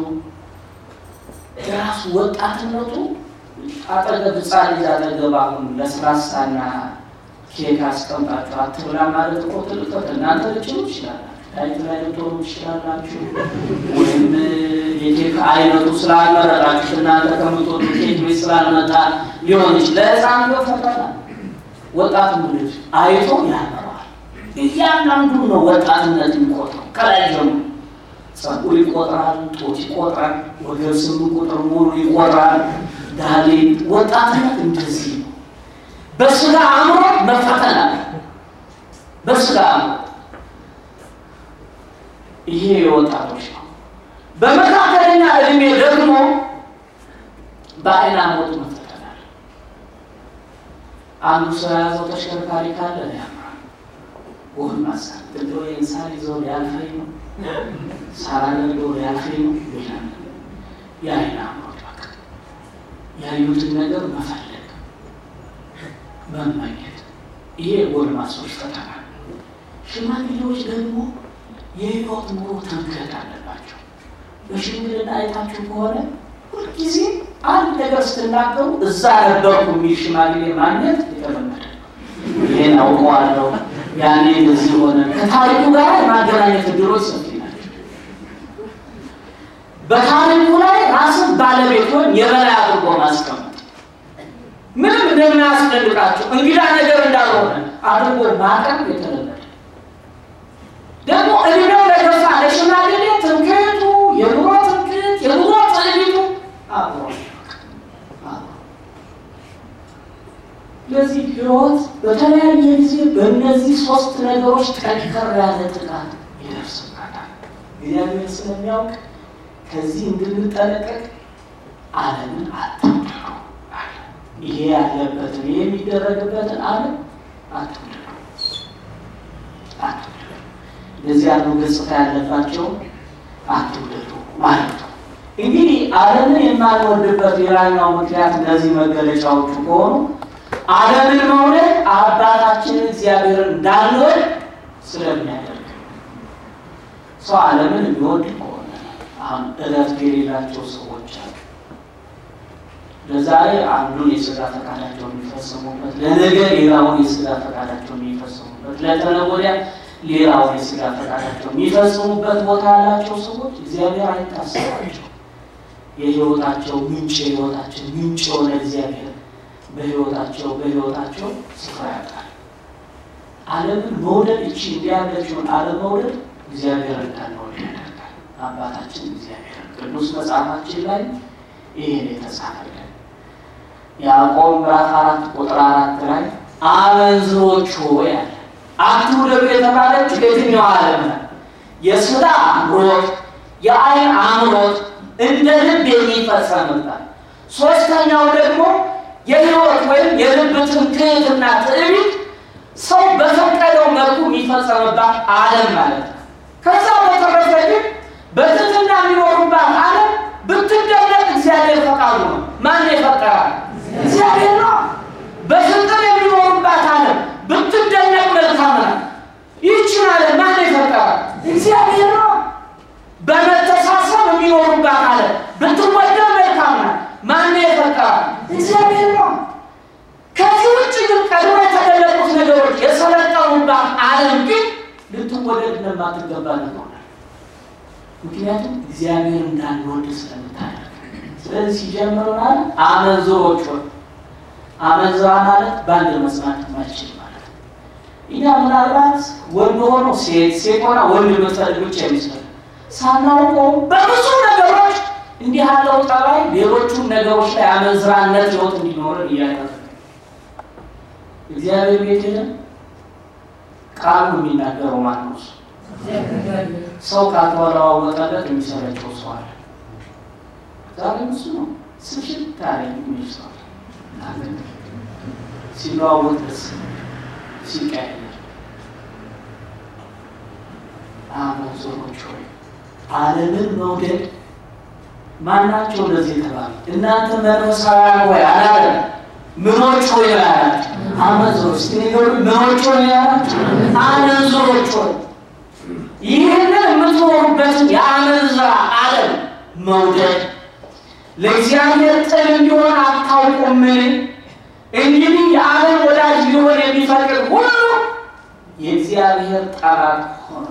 A: የራሱ ወጣትነቱ አጠገብ ሕፃን ልጅ አጠገብ አሁን ለስላሳና ኬክ አስቀምጣችሁ አትብላ ማለት እኮ ትልቅ እናንተ ልችሉ ይችላላችሁ ዳይት ላይ ልትሆኑ ትችላላችሁ። ወይም የኬክ አይነቱ ስላልመረጣችሁ እናንተ ከምትወዱ ኬክ ቤት ስላልመጣ ሊሆን ይችላል። ለሕፃን ነው ፈተና። ወጣት ልጅ አይቶ ያመረዋል። እያንዳንዱ ነው ወጣትነት የሚቆጥረው ከላይ ጀምሮ ጸጉር ይቆጥራል፣ ጦት ይቆጥራል፣ ወገብ ስምንት ቁጥር ሙሉ ይቆጥራል። ዳሌ ወጣትነት እንደዚህ ነው። በስጋ አእምሮ መፈተን አለ። በስጋ አእምሮ ይሄ የወጣቶች ነው። በመካከለኛ እድሜ ደግሞ በአይን አሞት መፈተን አለ። አንዱ ሰው የያዘው ተሽከርካሪ ካለ ያምራል። ጎልማሳ ግዶ የእንሳን ይዘው ሊያልፈኝ ነው ሳላደርገው ሊያልፈኝ ነው ይላል። የአይን አሞት በቃ ያዩትን ነገር መፈለግ መመኘት፣ ይሄ ጎልማሶች ፈተና። ሽማግሌዎች ደግሞ የህይወት ኑሮ ትምክህት አለባቸው። በሽምግልና አይታችሁ ከሆነ ሁልጊዜ አንድ ነገር ስትናገሩ እዛ ነበርኩ የሚል ሽማግሌ ማግኘት የተለመደ ነው። ይሄን አውቀዋለሁ፣ ያኔ እንደዚህ ሆነ። ከታሪኩ ጋር የማገናኘት እድሎች ሰፊ ናቸው። በታሪኩ ላይ ራስን ባለቤት ወይም የበላይ አድርጎ ማስቀመጥ ምንም እንደማያስደንቃቸው እንግዳ ነገር እንዳልሆነ አድርጎ ማቅረብ የተለመደ ደግሞ እድሜው ለገፋ ለሽማግሌ ትምክህቱ፣ የኑሮ ትምክህት፣ የኑሮ ትዕቢቱ አብሮ ለዚህ ህይወት በተለያየ ጊዜ በእነዚህ ሶስት ነገሮች ጠንከር ያለ ጥቃት ይደርስባታል። እግዚአብሔር ስለሚያውቅ ከዚህ እንድንጠነቀቅ ዓለምን አትውደዱ አለ። ይሄ ያለበትን ይሄ የሚደረግበትን ዓለም አትውደዱ አትውደዱ። እንደዚህ ያሉ ገጽታ ያለባቸው አትውደዱ ማለት ነው። እንግዲህ ዓለምን የማንወድበት ሌላኛው ምክንያት እነዚህ መገለጫዎቹ ከሆኑ ዓለምን መውደድ አባታችንን እግዚአብሔርን እንዳንወድ ስለሚያደርግ ሰው ዓለምን የሚወድ ከሆነ አሁን እረፍት የሌላቸው ሰዎች አሉ። ለዛሬ አንዱን የስጋ ፈቃዳቸው የሚፈጽሙበት፣ ለነገ ሌላውን የስጋ ፈቃዳቸው የሚፈጽሙበት፣ ለተነገ ወዲያ ሌላውን የስጋ ፈቃዳቸው የሚፈጽሙበት ቦታ ያላቸው ሰዎች እግዚአብሔር አይታሰባቸው። የህይወታቸው ምንጭ የህይወታቸው ምንጭ የሆነ እግዚአብሔር በህይወታቸው በህይወታቸው ስፍራ ያጣል። ዓለምን መውደድ እቺ እንዲያለችውን ዓለም መውደድ እግዚአብሔር እንዳንወድ ያደርጋል። አባታችን እግዚአብሔር ቅዱስ መጽሐፋችን ላይ ይህን የተጻፈልን ያዕቆብ ምዕራፍ አራት ቁጥር አራት ላይ አመንዝሮች ሆይ አለ አትውደዱ የተባለችው የትኛው ዓለም ነው? የስጋ አምሮት፣ የአይን አምሮት እንደ ልብ የሚፈጸምበት ሶስተኛው ደግሞ የህይወት ወይም የልብ ትምክህትና ትዕቢት ሰው በፈቀደው መልኩ የሚፈጸምባት ዓለም ማለት ነው። ከዛ በተረፈ ግን በትህትና የሚኖሩባት ዓለም ብትደነቅ እግዚአብሔር ፈቃዱ ነው። ማን የፈጠራል? እግዚአብሔር ነው። በፍቅር የሚኖሩባት ዓለም ብትደነቅ መልካም ነው። ይህችን ዓለም ማን የፈጠራል? እግዚአብሔር ነው። በመተሳሰብ የሚኖሩባት ዓለም ብትወደድ መልካም ነው። ማን የፈጠራል? እግዚአብሔር ነው። ከዚህ ውጭ ግን ቀድሞ የተገለጡት ነገሮች የሰለጠኑባት ዓለም ግን ልትወደድ እንደማትገባ ነው። ምክንያቱም እግዚአብሔር እንዳንወድ ስለምታደርግ። ስለዚህ ሲጀምር ማለት አመንዝሮች ሆይ አመንዝራ ማለት በአንድ መስማት የማይችል ማለት ነው። እኛ ምናልባት ወንድ ሆኖ ሴት ሴት ሆና ወንድ የምትፈልግ ብቻ ይመስላል። ሳናውቀው በብዙ ነገሮች እንዲህ ያለው ጠባይ ሌሎቹን ነገሮች ላይ አመንዝራነት ህይወት እንዲኖረን እያደረገ እግዚአብሔር ቤት ሄደን ቃሉ የሚናገረው ማን ነው? ሰው ካልተወራወቀለት የሚሰለቸው ሰው አለ። ዛሬ እሱ ነው ስሽት ታሪክ የሚል ሰው አለ። ሲለዋወጥ ደስ ሲቀያየር አመንዝሮች ሆይ ዓለምን መውደድ ማናቸው እንደዚህ የተባሉ እናንተ መንፈሳውያን ሆይ አላለ ምኖች ሆይ ያላቸው አመንዝሮች ሲነገሩ ምኖች ሆይ ያላቸው አመንዝሮች ሆይ ይህንን የምትኖሩበትን የአመንዝራ ዓለም መውደድ ለእግዚአብሔር ጥል እንዲሆን አታውቁምን? እንግዲህ የዓለም ወዳጅ ሊሆን የሚፈቅድ ሁሉ የእግዚአብሔር ጠላት ሆኗል።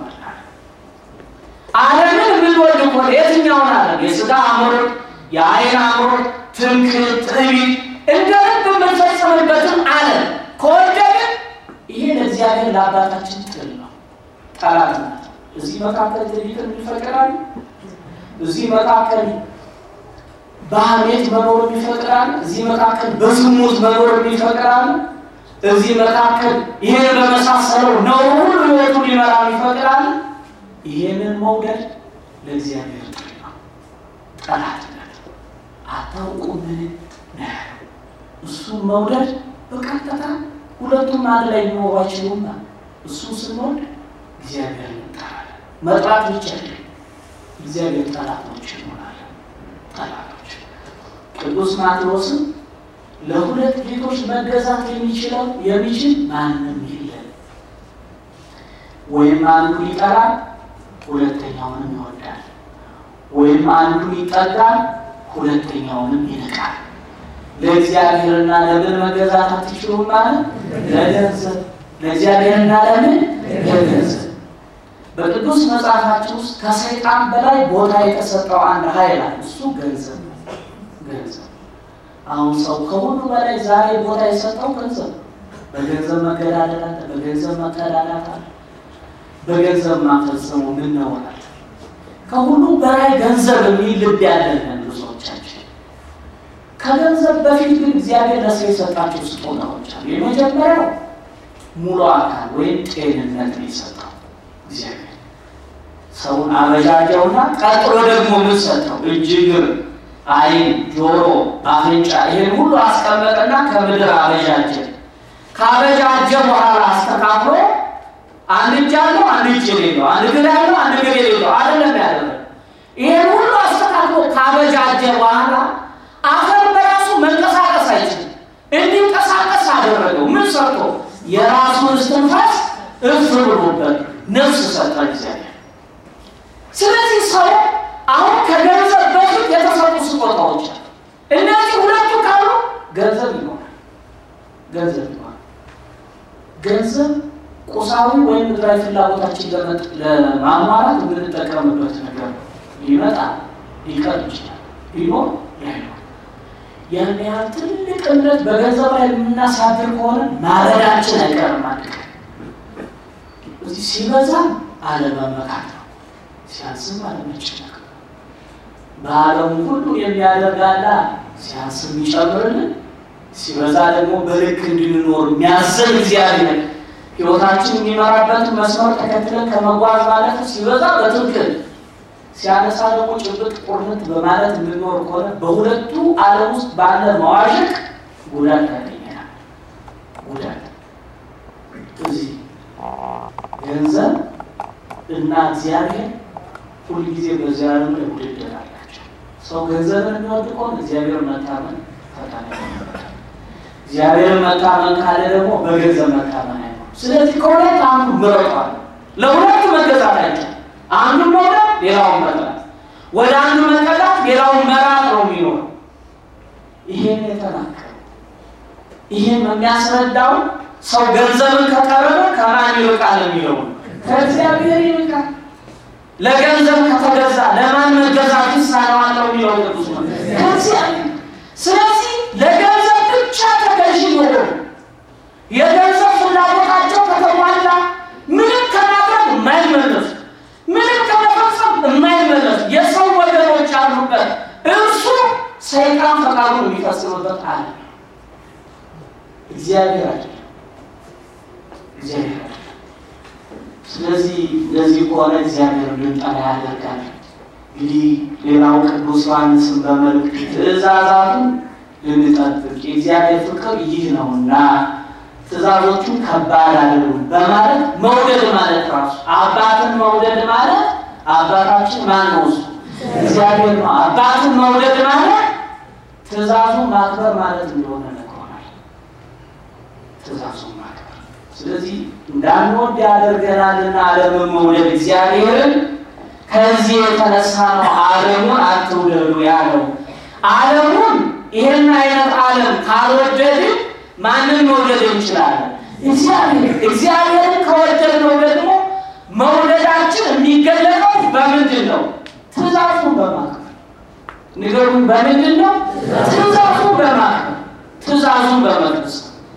A: ዓለምን የምንወድ ከሆነ የትኛውን ዓለም? የሥጋ አምሮት፣ የአይን አምሮት፣ ትምክህት፣ ትዕቢት እንደ ልብ የምንፈጽምበትን ዓለም ከወደድን ይሄ ለእግዚአብሔር ለአባታችን ጥል ነው፣ ጠላት ናት። እዚህ መካከል ትዕቢትን ይፈቅዳል። እዚህ መካከል በሐሜት መኖር ይፈቅዳል። እዚህ መካከል በዝሙት መኖር ይፈቅዳል። እዚህ መካከል ይሄን በመሳሰለው ነው ሁሉ ህይወቱ ሊመራ ይፈቅዳል። ይሄንን መውደድ ለእግዚአብሔር ጥሪ ነው፣ ጠላትነት አታውቁምን ነው። እሱን መውደድ በቀጥታ ሁለቱም አንድ ላይ ሊኖሩ አይችሉም። እሱ ስንወድ እግዚአብሔር እንጠራለን። መጥራት ብቻ አይደለም፣ እግዚአብሔር ጠላቶች እንሆናለን። ጠላቶች ቅዱስ ማቴዎስም ለሁለት ጌቶች መገዛት የሚችለው የሚችል ማንም የለም፣ ወይም አንዱ ይጠላል፣ ሁለተኛውንም ይወዳል፣ ወይም አንዱ ይጠጋል፣ ሁለተኛውንም ይንቃል። ለእግዚአብሔርና ለምን መገዛት አትችሉም ማለት ለገንዘብ ለእግዚአብሔርና ለምን ለገንዘብ በቅዱስ መጽሐፋችን ውስጥ ከሰይጣን በላይ ቦታ የተሰጠው አንድ ኃይል አለ። እሱ ገንዘብ ነው። ገንዘብ አሁን ሰው ከሁሉ በላይ ዛሬ ቦታ የሰጠው ገንዘብ ነው። በገንዘብ መገዳደል አለ፣ በገንዘብ መቀዳዳት አለ፣ በገንዘብ ማፈጸሙ ምን ነውናል። ከሁሉ በላይ ገንዘብ የሚል ልብ ያለን ብዙዎቻችን። ከገንዘብ በፊት ግን እግዚአብሔር ለሰው የሰጣቸው ስጦታዎች አሉ። የመጀመሪያው ሙሉ አካል ወይም ጤንነት ነው የሰጠው እግዚአብሔር ሰውን አበጃጀውና ቀጥሎ ደግሞ ምን ሰጠው? እጅ፣ እግር፣ ዓይን፣ ጆሮ፣ አፍንጫ ይሄን ሁሉ አስቀመጠና ከምድር አበጃጀ። ካበጃጀ በኋላ አስተካክሎ አንድ እጅ አለው፣ አንድ እጅ የሌለው፣ አንድ እግር ያለው፣ አንድ እግር የሌለው አይደለም ያደረገ። ይሄን ሁሉ አስተካክሎ ካበጃጀ በኋላ አፈር በራሱ መንቀሳቀስ አይችልም። እንዲንቀሳቀስ አደረገው። ምን ሰጥቶ? የራሱን እስትንፋስ እፍ ብሎበት ነፍስ ሰጠ እግዚአብሔር። ስለዚህ ሰው አሁን ከገንዘብ በፊት የተሰጡ ስጦታዎች አሉ። እነዚህ ሁለቱ ካሉ ገንዘብ ይሆናል። ገንዘብ ይሆናል። ገንዘብ ቁሳዊ ወይም ምድራዊ ፍላጎታችን ለማሟላት የምንጠቀምበት ነገር ነው። ይመጣል፣ ሊቀር ይችላል፣ ቢኖር ያይኖር። ያን ያህል ትልቅ እምነት በገንዘብ ላይ የምናሳድር ከሆነ ማረዳችን አይቀርም። አንድ ቀን እዚህ ሲበዛም አለመመካት ነው፣ ሲያንስም አለመጨነቅ ነው። በዓለሙ ሁሉ የሚያደርጋላ ሲያንስም ይጨምርልን፣ ሲበዛ ደግሞ በልክ እንድንኖር የሚያዘን እግዚአብሔር ሕይወታችን የሚመራበትን መስመር ተከትለን ከመጓዝ ማለት ሲበዛ በትክክል ሲያነሳ ደግሞ ጭብጥ ቁርነት በማለት የምንኖር ከሆነ በሁለቱ ዓለም ውስጥ ባለ መዋዠቅ ጉዳት ያገኘናል። ጉዳት እዚህ ገንዘብ እና እግዚአብሔር ሁልጊዜ በዚህ ዓለም ላይ ውድድር አላቸው። ሰው ገንዘብን የሚወድ ከሆነ እግዚአብሔር መታመን ፈተና ይሆንበታል። እግዚአብሔርን መታመን ካለ ደግሞ በገንዘብ መታመን አይሆንም። ስለዚህ ከሁለት አንዱ ምረጧል። ለሁለቱ መገዛት አይቻልም። አንዱን መውደድ ሌላውን መጥላት፣ ወደ አንዱ መጠላት ሌላውን መራቅ ነው የሚኖረው። ይሄን የተናገረው ይሄን የሚያስረዳው ሰው ገንዘብን ከቀረበ ከማን ይርቃል የሚለው ከእግዚአብሔር ይርቃል። ለገንዘብ ከተገዛ ለማን መገዛት ይሳነዋል ነው የሚለው ቅዱስ ነው ከእግዚአብሔር። ስለዚህ ለገንዘብ ብቻ ተገዢ ሆኑ የገንዘብ ፍላጎታቸው ከተሟላ ምንም ከማድረግ የማይመለሱ ምንም ከመፈጸም የማይመለሱ የሰው ወገኖች አሉበት። እርሱ ሰይጣን ፈቃዱን የሚፈጽምበት አለ። እግዚአብሔር አይደለም። እግዚአብሔር አይደለም። ስለዚህ እንደዚህ ከሆነ እግዚአብሔር ልንጠላ ያደርጋል። እንግዲህ ሌላው ቅዱስ ዮሐንስን በመልእክቱ ትእዛዛቱን ልንጠብቅ የእግዚአብሔር ፍቅር ይህ ነውና ትእዛዞቹ ከባድ አይደሉም በማለት መውደድ ማለት ራሱ አባትን መውደድ ማለት አባታችን ማን ነው? እሱ እግዚአብሔር ነው። አባትን መውደድ ማለት ትእዛዙን ማክበር ማለት እንደሆነ ነግሮናል። ትእዛዙን ማክበር ስለዚህ እንዳንወድ ያደርገናልና ዓለምን መውደድ እግዚአብሔርን ከዚህ የተነሳ ነው ዓለሙን አትውደዱ ያለው። ዓለሙን ይህን አይነት ዓለም ካልወደድን ማንን መውደድ እንችላለን? እግዚአብሔር። እግዚአብሔርን ከወደድነው ደግሞ መውደዳችን የሚገለጠው በምንድን ነው? ትእዛዙን በማክበር ንገሩን። በምንድን ነው? ትእዛዙን በማክበር ትእዛዙን በመቅደስ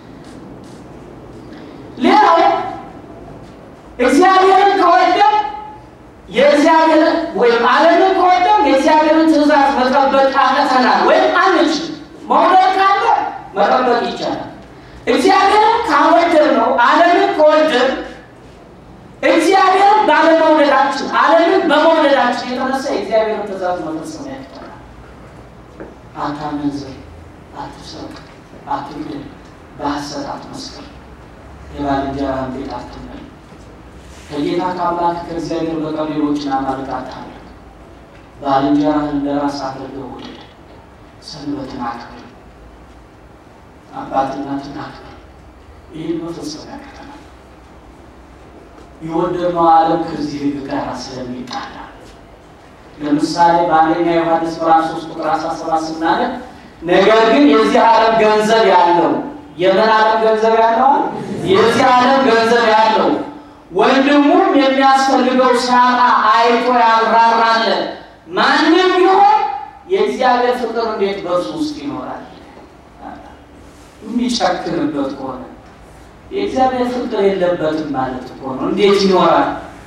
A: ሌላው እግዚአብሔርን ከወደድ የእግዚአብሔር ወይም ዓለምን ከወደድ የእግዚአብሔርን ትእዛዝ መጠበቅ ያቅተናል ወይም አንችል። መውደድ ካለ መጠበቅ ይቻላል። እግዚአብሔርን ካወደድ ነው ዓለምን ከወደድ እግዚአብሔርን ባለመውደዳችን ዓለምን በመውደዳችን የተነሳ የእግዚአብሔርን ትእዛዝ መፈጸም ያቅተናል። አታመንዝር፣ አትስረቅ፣ አትግደል፣ በሐሰት አትመስክር፣ የባልንጀራህን ቤት አትመኝ፣ ከጌታ ከአምላክ ከእግዚአብሔር በቀር ሌሎችን አማልክት አታምልክ፣ ባልንጀራህን እንደ ራስህ አድርገህ ውደድ፣ ሰንበትን አክብር፣ አባት እናትን አክብር። ይህን መፈጸም ያቅተናል። የወደድነው ዓለም ከዚህ ሕግ ጋር ስለሚጣላ ለምሳሌ በአንደኛ ዮሐንስ ምዕራፍ 3 ቁጥር 17 ስናነብ ነገር ግን የዚህ ዓለም ገንዘብ ያለው የምን ዓለም ገንዘብ ያለው የዚህ ዓለም ገንዘብ ያለው ወንድሙም የሚያስፈልገው ሲያጣ አይቶ ያብራራለን ማንም ቢሆን የእግዚአብሔር ፍቅር እንዴት በእርሱ ውስጥ ይኖራል? የሚጨክንበት ከሆነ የእግዚአብሔር ፍቅር የለበትም ማለት እኮ ነው። እንዴት ይኖራል?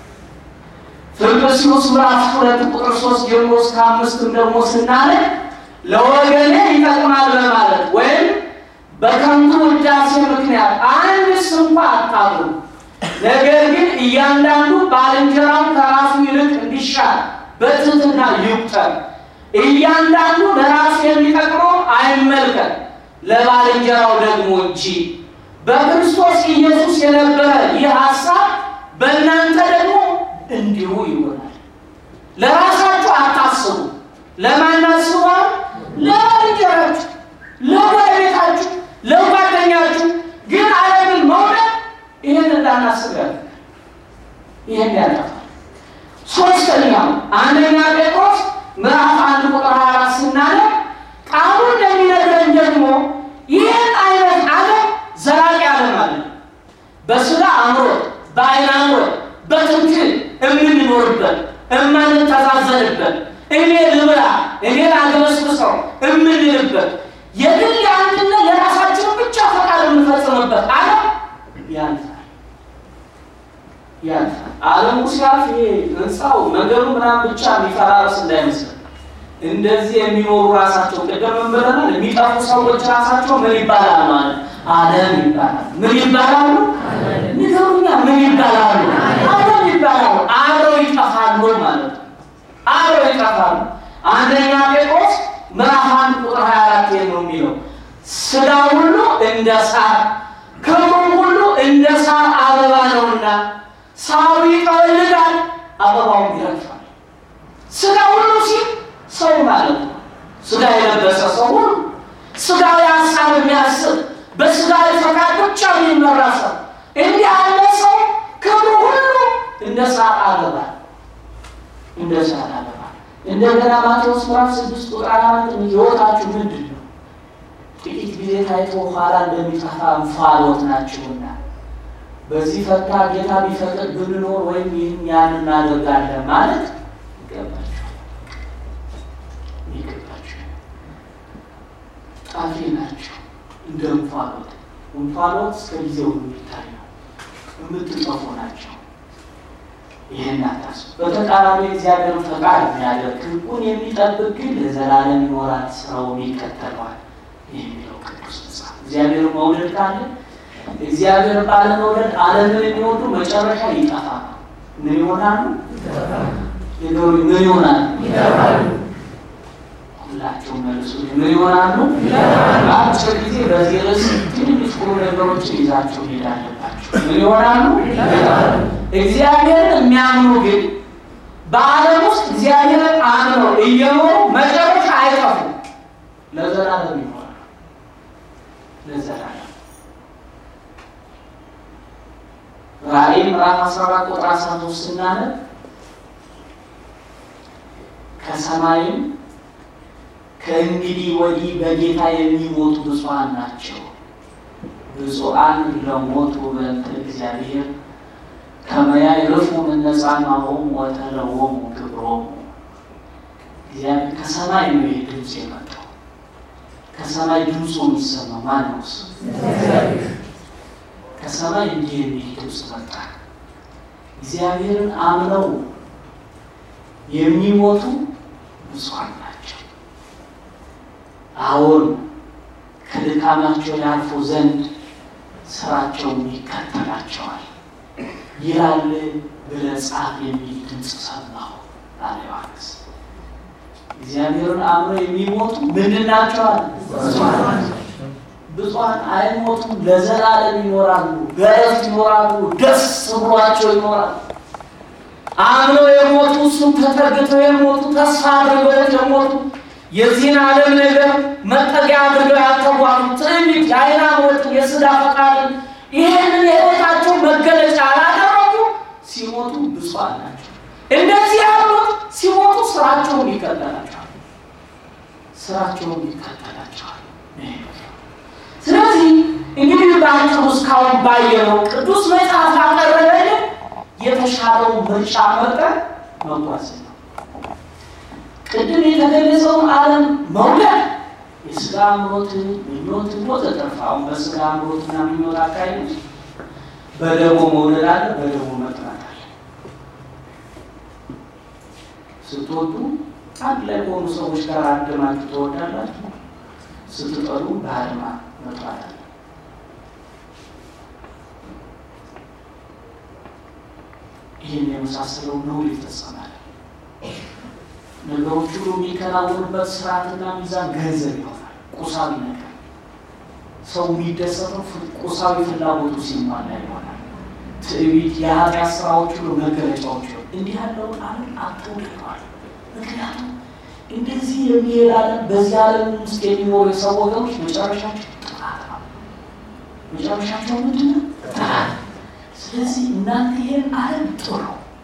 A: ፊልጵስዩስ ምዕራፍ ሁለት ቁጥር ሶስት ጀምሮ እስከ አምስትም ደግሞ ስናነብ ለወገኔ ይጠቅማል በማለት ወይም በከንቱ ውዳሴ ምክንያት አንድስ እንኳ አታብሩ፣ ነገር ግን እያንዳንዱ ባልንጀራውን ከራሱ ይልቅ እንዲሻል በትህትና ይቁጠር። እያንዳንዱ ለራሱ የሚጠቅመው አይመልከት፣ ለባልንጀራው ደግሞ እንጂ። በክርስቶስ ኢየሱስ የነበረ ይህ ሐሳብ በእናንተ ደግሞ እንዲሁ ይሆናል። ለራሳችሁ አታስቡ። ለማን አስቧል? ለባልንጀራችሁ፣ ለጎረቤታችሁ፣ ለጓደኛችሁ። ግን ዓለምን መውደድ ይህን እንዳናስብ ያደርጋል። ይህን ያጠፋል። ሶስተኛው አንደኛ ጴጥሮስ ምዕራፍ አንድ ቁጥር 24 ስናነብ ቃሉ እንደሚነግረን ደግሞ ይህን አይነት ዓለም ዘላቂ ዓለም አለ። በስጋ አምሮት፣ በዓይን አምሮት፣ በትምክህት የምንኖርበት የማንተዛዘንበት፣ እኔ ልብላ እኔ ላግበስብሰው የምንልበት የግል የአንድነት የራሳችንን ብቻ ፈቃድ የምንፈጽምበት ዓለም ያልፋል ያልፋል። ዓለሙ ሲያልፍ ይሄ ህንፃው ነገሩ ምናምን ብቻ የሚፈራረስ እንዳይመስል እንደዚህ የሚኖሩ ራሳቸው ቅድም ብለናል። የሚጠፉ ሰዎች ራሳቸው ምን ይባላል ማለት ዓለም ይባላል። ምን ይባላሉ? ንገሩኛ፣ ምን ይባላሉ? ዓለም ይባላሉ። አብረው ይጠፋሉ ማለት ነው። አብረው ይጠፋሉ። አንደኛ ጴጥሮስ ምዕራፍ አንድ ቁጥር 24 ነው የሚለው ስጋ ሁሉ እንደ ሳር ክብሩም ሁሉ እንደ ሳር አበባ ነውና ሳሩ ይጠወልጋል፣ አበባውም ይረግፋል። ስጋ ሁሉ ሲል ሰው ማለት ነው። ስጋ የለበሰ ሰው ሁሉ ስጋዊ ሀሳብ የሚያስብ በስጋዊ ፈቃድ ብቻ የሚመራ ሰው እንዲህ ያለ ሰው ክብሩ ሁሉ እንደ ሳር አበባ እንደ ሳር አበባ። እንደገና ማቴዎስ ምዕራፍ ስድስት ቁጥር አራት ሕይወታችሁ ምንድን ነው? ጥቂት ጊዜ ታይቶ ኋላ እንደሚጠፋ እንፋሎት ናችሁና በዚህ ፈታ ጌታ ቢፈቅድ ብንኖር ወይም ይህን ያን እናደርጋለን ማለት ይገባቸዋል ይገባቸዋል። ጣፊ ናቸው እንደ እንፋሎት። እንፋሎት እስከ ጊዜው የሚታይ ነው። የምትጠፉ ናቸው። ይህን አታስቡ። በተቃራኒ እግዚአብሔርን ፈቃድ የሚያደርግ ሕጉን የሚጠብቅ ግን ለዘላለም ይኖራል፣ ስራውን ይከተለዋል የሚለው ቅዱስ መጽሐፍ። እግዚአብሔርን መውደድ ካለ እግዚአብሔር ባለመውደድ ዓለምን የሚወዱ መጨረሻ ይጠፋል። ምን ይሆናሉ? ምን ይሆናሉ? ሁላቸውም መልሱ። ምን ይሆናሉ? በአጭር ጊዜ በዚህ ርዕስ ትንሽ ቁም ነገሮችን ይዛቸው ሄድ አለባቸው። ምን ይሆናሉ? እግዚአብሔርን የሚያምኑ ግን በዓለም ውስጥ እግዚአብሔርን አምነው እየኖሩ መጨረሻ አይጠፉም፣ ለዘላለም ይኖራሉ። ለዘላለም ራእይ ምዕራፍ 14 ቁጥር 13 ስናነብ ከሰማይም ከእንግዲህ ወዲህ በጌታ የሚሞቱ ብፁዓን ናቸው፣ ብፁዓን ለሞቱ በእንተ እግዚአብሔር ከመ ያዕርፉ እምነጻማሆሙ ወተለወሙ ክብሮሙ። እግዚአብሔር ከሰማይ ነው ይህ ድምፅ የመጣው። ከሰማይ ድምፁ የሚሰማው ማን ነው? ከሰማይ እንዲህ የሚል ድምፅ መጣ። እግዚአብሔርን አምነው የሚሞቱ ብፁዓን ናቸው። አሁን ከድካማቸው ያልፉ ዘንድ ስራቸውን ይከተላቸዋል ይላል ብለህ ጻፍ የሚል ድምፅ ሰማሁ አለ ዮሐንስ። እግዚአብሔርን አምነው የሚሞቱ ምንድን ናቸዋል? ብፁዓን አይሞቱም፣ ለዘላለም ይኖራሉ፣ በረፍት ይኖራሉ፣ ደስ ብሏቸው ይኖራሉ። አምነው የሞቱ እሱም ተጠግተው የሞቱ ተስፋ አድርገው የሞቱ የዚህን ዓለም ነገር መጠጊያ አድርገው ያልተጓዙ ትዕቢት፣ የዓይን አምሮትን፣ የሥጋ ፈቃድን ይህንን የሕይወታቸው መገለጫ ያላደረጉ ሲሞቱ ብፁዓን ናቸው። እንደዚህ ያሉት ሲሞቱ ስራቸውም ይከተላቸዋል። ስራቸውም ይከተላቸዋል። ስለዚህ እንግዲህ በአጭሩ እስካሁን ባየነው ቅዱስ መጽሐፍ ያቀረበልን የተሻለው ምርጫ መርጠን መጓዝ ነው። ቅድም የተገለጸውን ዓለም መውደድ የስጋ ምሮትን፣ ምኞትን ወዘተርፈ አሁን በስጋ ምሮትና ምኞት አካሄድ በደሞ መውደድ አለ፣ በደሞ መጥላት አለ። ስትወዱ አንድ ላይ ከሆኑ ሰዎች ጋር አድማችሁ ትወዳላችሁ። ስትጠሉ በአድማ መጥላት አለ። ይህን የመሳሰለው ነውር ይፈጸማል። ነገሮች ሁሉ የሚከናወኑበት ስርዓትና ሚዛን ገንዘብ ይሆናል። ቁሳዊ ነገር ሰው የሚደሰተው ቁሳዊ ፍላጎቱ ሲሟላ ይሆናል። ትዕቢት፣ የኃጢአት ስራዎች ሁሉ መገለጫዎች ይሆን እንዲህ ያለውን ዓለም አትውደዋል። ምክንያቱም እንደዚህ የሚሄድ ዓለም በዚህ ዓለም ውስጥ የሚኖሩ የሰው ወገኖች መጨረሻቸው ጥፋት ነው። መጨረሻቸው ምንድን ነው? ጥፋት። ስለዚህ እናንተ ይህን ዓለም ጥሩ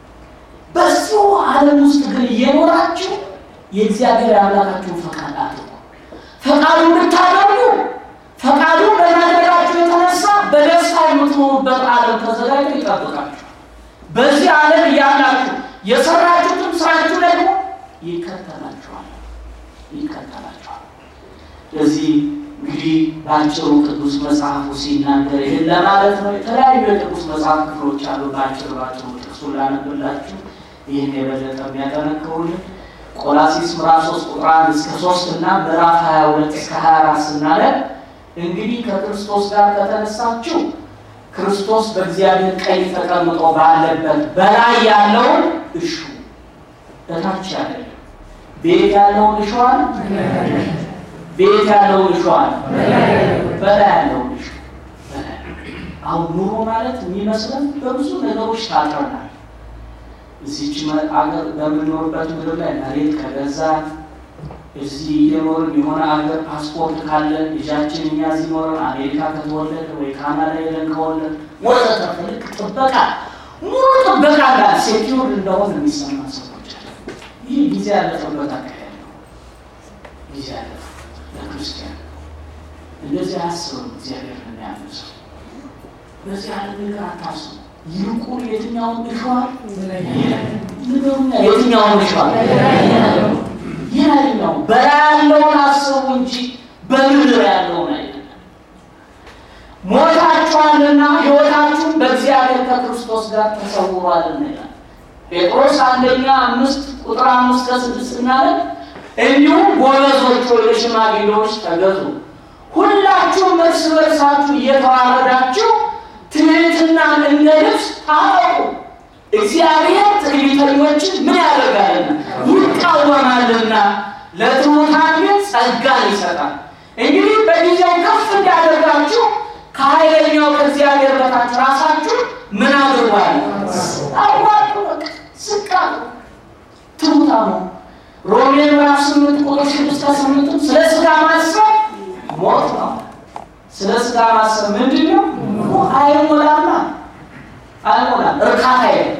A: በዚሁ ዓለም ውስጥ ግን እየኖራችሁ የእግዚአብሔር አምላካችሁን ፈቃድ አድርጉ። ፈቃዱ እንድታደርጉ ፈቃዱ በማድረጋችሁ የተነሳ በደስታ የምትኖሩበት ዓለም ተዘጋጅቶ ይጠብቃችሁ። በዚህ ዓለም እያላችሁ የሰራችሁትም ስራችሁ ደግሞ ይከተላችኋል ይከተላችኋል። ለዚህ እንግዲህ በአጭሩ ቅዱስ መጽሐፉ ሲናገር ይህን ለማለት ነው። የተለያዩ የቅዱስ መጽሐፍ ክፍሎች አሉ። በአጭር ባጭሩ ጥቅሱን ላነብላችሁ ይህን የበለጠ የሚያጠነክሩልን ቆላሲስ ምዕራፍ 3 ቁጥር 1 እስከ 3 እና ምዕራፍ 22 እስከ 24 ስናለን እንግዲህ ከክርስቶስ ጋር ከተነሳችሁ ክርስቶስ በእግዚአብሔር ቀኝ ተቀምጦ ባለበት በላይ ያለውን እሹ፣ በታች አይደለም። ቤት ያለውን እሸዋል፣ ቤት ያለውን እሸዋል፣ በላይ ያለውን እሹ። አሁን ኑሮ ማለት የሚመስለን በብዙ ነገሮች ታጥረናል። እዚች አገር በምንኖርበት ምድር ላይ መሬት ከገዛን እዚህ እየኖርን የሆነ አገር ፓስፖርት ካለን ልጃችን እኛ እዚህ ኖረን አሜሪካ ከተወለደ ወይ ካናዳ ሄደን ከወለድ ወዘተርፈ ልክ ጥበቃ ሙሉ ጥበቃ ጋር ሴኪውር እንደሆን የሚሰማ ሰዎች አለ። ይህ ጊዜ ያለፈበት አካሄድ ነው። ጊዜ ያለፈ ለክርስቲያን እንደዚህ አያስብም። እግዚአብሔር ለሚያምን ሰው በዚህ ዓለም ነገር አታስቡ። ይልቁን የትኛውን እሸዋል ንገሩኛ፣ የትኛውን እሸዋል ይህኛው በላይ ያለውን አስቡ እንጂ በምድር ያለውን አይደለም። ሞታችኋልና ሕይወታችሁን በእግዚአብሔር ከክርስቶስ ጋር ተሰውሯልና ይላል ጴጥሮስ አንደኛ አምስት ቁጥር አምስት ከስድስት እናለን እንዲሁም ጎበዞች ወይ ለሽማግሌዎች ተገዙ፣ ሁላችሁም እርስ በርሳችሁ እየተዋረዳችሁ ትሕትናን እንደ ልብስ ታጠቁ። እግዚአብሔር ትዕቢተኞችን ምን ያደርጋልና ይቃወማልና፣ ለትሑታን ግን ጸጋን ይሰጣል። እንግዲህ በጊዜው ከፍ እንዲያደርጋችሁ ከኃይለኛው ከእግዚአብሔር በታች ራሳችሁ ምን አድርጓል? አዋቁ፣ ዝቅ አድርጉ፣ ትሑታ ነው። ሮሜ ምዕራፍ ስምንት ቁጥር ስድስት ከስምንትም ስለ ስጋ ማሰብ ሞት ነው። ስለ ስጋ ማሰብ ምንድን ነው? አይሞላማ አይሞላም። እርካታ የለም፣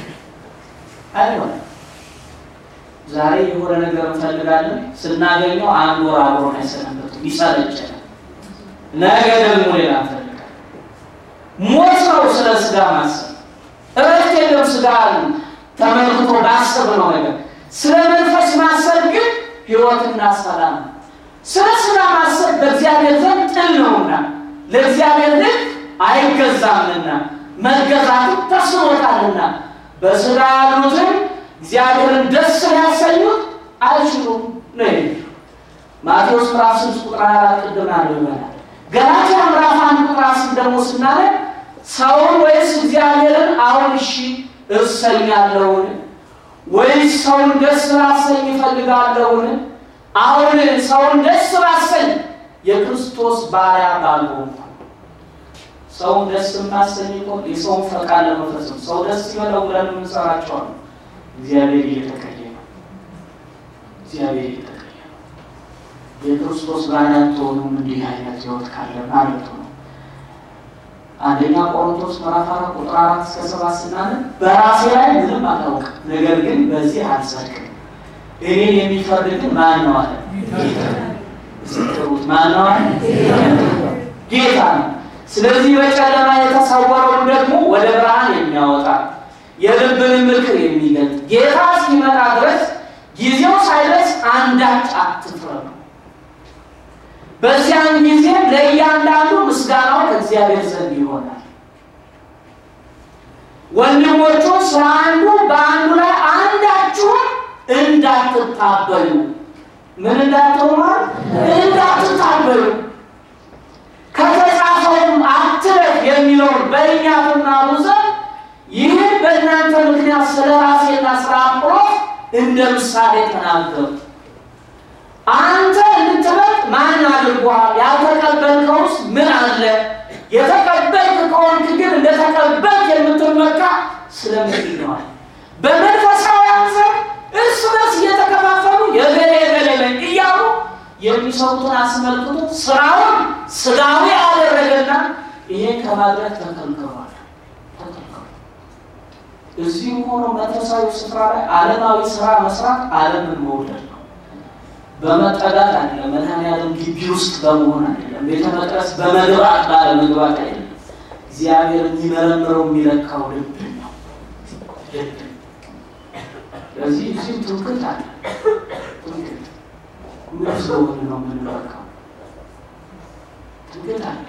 A: አይሞላም። ዛሬ የሆነ ነገር እንፈልጋለን፣ ስናገኘው አንድ ወር አብሮን አይሰነበትም፣ ይሰለቸናል። ነገ ደግሞ ሌላ እንፈልጋለን። ሞት ነው ስለ ስጋ ማሰብ። እረፍት የለም ስጋ ተመልክቶ ባሰብ ነው ነገር። ስለ መንፈስ ማሰብ ግን ሕይወትና ሰላም ነው። ስለ ስጋ ማሰብ በእግዚአብሔር ዘንድ ጥል ነውና ለእግዚአብሔር ልክ አይገዛምና መገዛቱ ተስኖታልና በስጋ ያሉትን እግዚአብሔርን ደስ ሊያሰኙት አይችሉም ነው። ማቴዎስ ምዕራፍ ስድስት ቁጥር አራት ቅድም አለው ይበላል። ገላትያ ምዕራፍ አንድ ቁጥር አስር ደግሞ ስናለን ሰውን ወይስ እግዚአብሔርን አሁን እሺ እሰኛለሁን ወይስ ሰውን ደስ ላሰኝ እፈልጋለሁን? አሁን ሰውን ደስ ላሰኝ የክርስቶስ ባሪያ ባልሆንኩ ሰውን ደስ የማሰኝ እኮ የሰውን ፈቃድ ለመፈጸም ሰው ደስ ይበለው ብለን የምንሰራቸው ነው። እግዚአብሔር እየተቀየ ነው። እግዚአብሔር እየተቀየ ነው። የክርስቶስ ባሪያ ትሆኑም እንዲህ አይነት ህይወት ካለ ማለት ነው። አንደኛ ቆሮንቶስ ምዕራፍ አራት ቁጥር አራት እስከ ሰባት ስናለን በራሴ ላይ ምንም አላውቅም፣ ነገር ግን በዚህ አልጸድቅም፣ እኔን የሚፈርድ ግን ማን ነው አለ ጌታ። ምስክሩት ማን ነው አለ ጌታ ነው። ስለዚህ በጨለማ የተሰወረውን ደግሞ ወደ ብርሃን የሚያወጣ የልብን ምክር የሚገልጥ ጌታ እስኪመጣ ድረስ ጊዜው ሳይደርስ አንዳች አትፍረዱ። በዚያን ጊዜ ለእያንዳንዱ ምስጋናው ከእግዚአብሔር ዘንድ ይሆናል። ወንድሞቹ ስለ አንዱ በአንዱ ላይ አንዳችሁም እንዳትታበዩ ምን እንዳትሆኗል? እንዳትታበዩ ከተጻፈውም አትለፍ የሚለውን በእኛ ትናሩ ዘንድ ይህን በእናንተ ምክንያት ስለ ራሴና ስለ አጵሎስ እንደ ምሳሌ ተናገሩ። አንተ እንድትበልጥ ማን አድርጓል? ያልተቀበልከውስ ምን አለ? የተቀበልክ ከሆንክ ግን እንደተቀበልክ የምትመካ ስለምንድን ነው? በመንፈሳውያን ዘንድ እርስ በርስ እየተከፋፈሉ የገሌ የገሌ ነኝ እያሉ የሚሰሩትን አስመልክቶ ስራውን ስጋዊ አደረገና ይሄን ከማድረግ ተከልክሏል። ተከልክሏል። እዚህ ሆኖ መንፈሳዊ ስፍራ ላይ ዓለማዊ ስራ መስራት ዓለምን መውደድ ነው። በመጠጋት አይደለም። መድኃኔዓለም ግቢ ውስጥ በመሆን አይደለም። ቤተ መቅደስ በመግባት ባለመግባት አይደለም። እግዚአብሔር የሚመረምረው የሚለካው ልብ ነው። ልብ ስለዚህ እዚሁ ትምክህት አለ። ትምክህት ምን ስለሆነ ነው የምንለካው? ትምክህት አለ።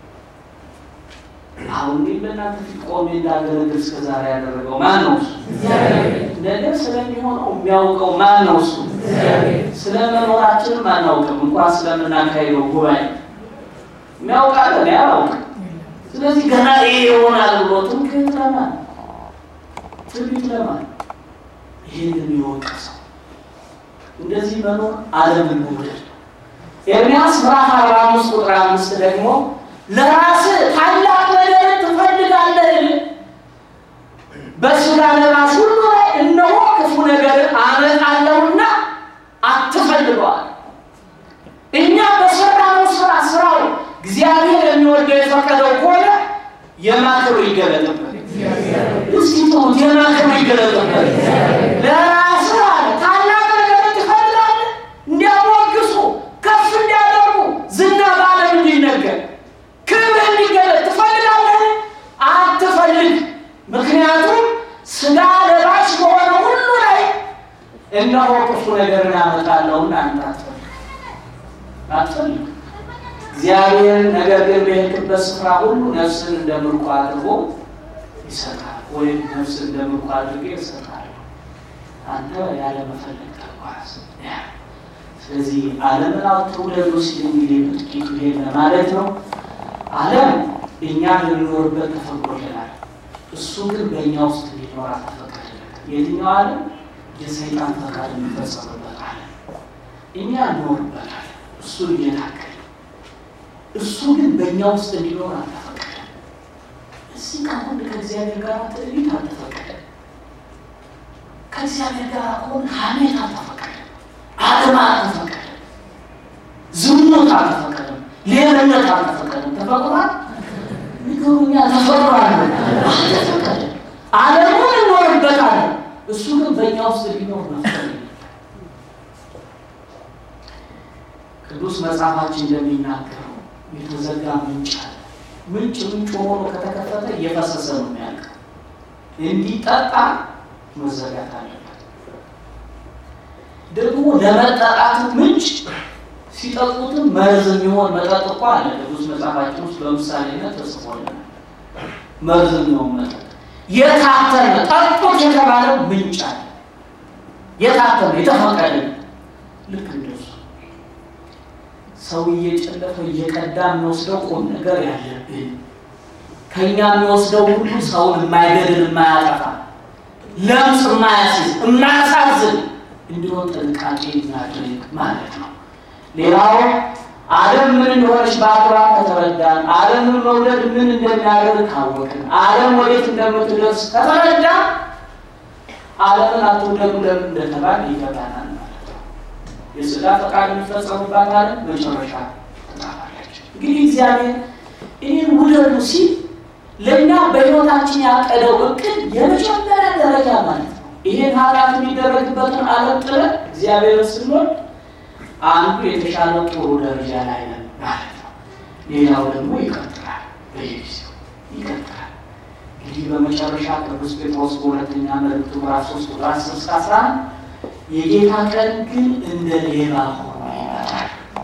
A: አሁን ግን በእናንተ ፊት ቆሜ እንዳገለግል እስከ ዛሬ ያደረገው ማን ነው? እሱ ነገ ስለሚሆነው የሚያውቀው ማን ነው? እሱ ስለ መኖራችንም አናውቅም። እንኳን ስለምናካሄደው ጉባኤ የሚያውቃል፣ እኔ አላውቅም። ስለዚህ ገና ይሄ ይሆናል ብሎ ትምክህት ለማን ትንቢት ለማን ይህን የሚወቀሰው እንደዚህ መኖር ዓለምን መውደድ ነው። ኤርምያስ ምዕራፍ አርባ አምስት ቁጥር አምስት ደግሞ ለራስህ ታላቅ ነገር ትፈልጋለህ፣ በሥጋ ለባሽ ሁሉ ላይ እነሆ ክፉ ነገር አመጣለሁና አትፈልገዋል። እኛ በሰራነው ስራ ስራው እግዚአብሔር የሚወደው የፈቀደው ከሆነ የማክሩ ይገለጥበት። እስኪ ጥሩት፣ የማክሩ ይገለጥበት። ለራስህ አለ ታላቅ ነገር ትፈልጋለህ፣ እንዲያሞግሱ ከፍ እንዲያደርጉ ዝና በዓለም እንዲነገር ክብር እንዲገለጥ ትፈልጋለህ? አትፈልግ። ምክንያቱም ስጋ ለባሽ በሆነ ሁሉ ላይ እነሆ ክፉ ነገርን አመጣለሁና አንተ አትፈልግ አትፈልግ። እግዚአብሔር ነገር ግን በሄድክበት ስፍራ ሁሉ ነፍስን እንደ ምርኮ አድርጎ ይሰጣል፣ ወይም ነፍስን እንደ ምርኮ አድርጌ ይሰጣል። አንተ ያለ መፈለግ ተጓዝ። ስለዚህ ዓለምን አትውደዱ ሲል እንግዲህ በጥቂቱ ይሄን ማለት ነው። ዓለም እኛ ልንኖርበት ተፈቅዶልናል። እሱ ግን በእኛ ውስጥ እንዲኖር አልተፈቀደለትም። የትኛው ዓለም? የሰይጣን ፈቃድ የሚፈጸምበት ዓለም። እኛ እንኖርበታል፣ እሱን እየታገል እሱ ግን በእኛ ውስጥ እንዲኖር አልተፈቀደም። እዚህ ከሆን ከእግዚአብሔር ጋር ትዕቢት አልተፈቀደም። ከእግዚአብሔር ጋር ከሆን ሐሜት አልተፈቀደም። አድማ አልተፈቀደም። ዝሙት አልተፈቀደም። ሌብነት አልተፈቀደም። ተፈቅሯል? ንገሩኛ። ተፈቅሯል? አልተፈቀደም። ዓለሙን እንኖርበታለን። እሱ ግን በእኛ ውስጥ ሊኖር መፍቀድ ቅዱስ መጽሐፋችን እንደሚናገረው የተዘጋ ምንጭ አለ። ምንጭ ምንጭ ሆኖ ከተከፈተ እየፈሰሰ ነው የሚያልቀው። እንዲጠጣ መዘጋት አለበት። ደግሞ ለመጠጣት ምንጭ ሲጠጡትም መርዝ የሚሆን መጠጥ እኮ አለ። ቅዱስ መጽሐፋችን ውስጥ በምሳሌነት ተጽፎልናል። መርዝ የሚሆን መጠጥ የታተመ ጠጡት የተባለው ምንጭ አለ። የታተመ የተፈቀደ ልክ እንደሱ ሰው እየጨለፈ እየቀዳ የሚወስደው ቁም ነገር ያለብን ከኛ የሚወስደው ሁሉ ሰውን የማይገድል የማያጠፋ ለምጽ የማያስይዝ የማያሳዝን እንዲሆን ጥንቃቄ እናድርግ ማለት ነው። ሌላው ዓለም ምን እንደሆነች በአግባብ ከተረዳን፣ ዓለምን መውደድ ምን እንደሚያደርግ ካወቅን፣ ዓለም ወዴት እንደምትደርስ ከተረዳን ዓለምን አትውደዱ ለምን እንደተባል ይገባናል ማለት ነው። የሥጋ ፈቃድ የሚፈጸሙባት ዓለም መጨረሻ ትጠፋለች። እንግዲህ እግዚአብሔር ይህን ውደዱ ሲል ለእኛ በሕይወታችን ያቀደው እቅድ የመጀመሪያ ደረጃ ማለት ነው። ይሄን ኃጢአት የሚደረግበትን ዓለም ጥለን እግዚአብሔር ስንወድ አንዱ የተሻለ ጥሩ ደረጃ ላይ ነን ማለት ነው። ሌላው ደግሞ ይቀጥላል፣ በየጊዜው ይቀጥላል። እንግዲህ በመጨረሻ ቅዱስ ጴጥሮስ በሁለተኛ መልእክቱ ምዕራፍ ሶስት ቁጥር አስር እስከ አስራ አንድ የጌታ ቀን ግን እንደ ሌባ ሆኖ ይመጣል።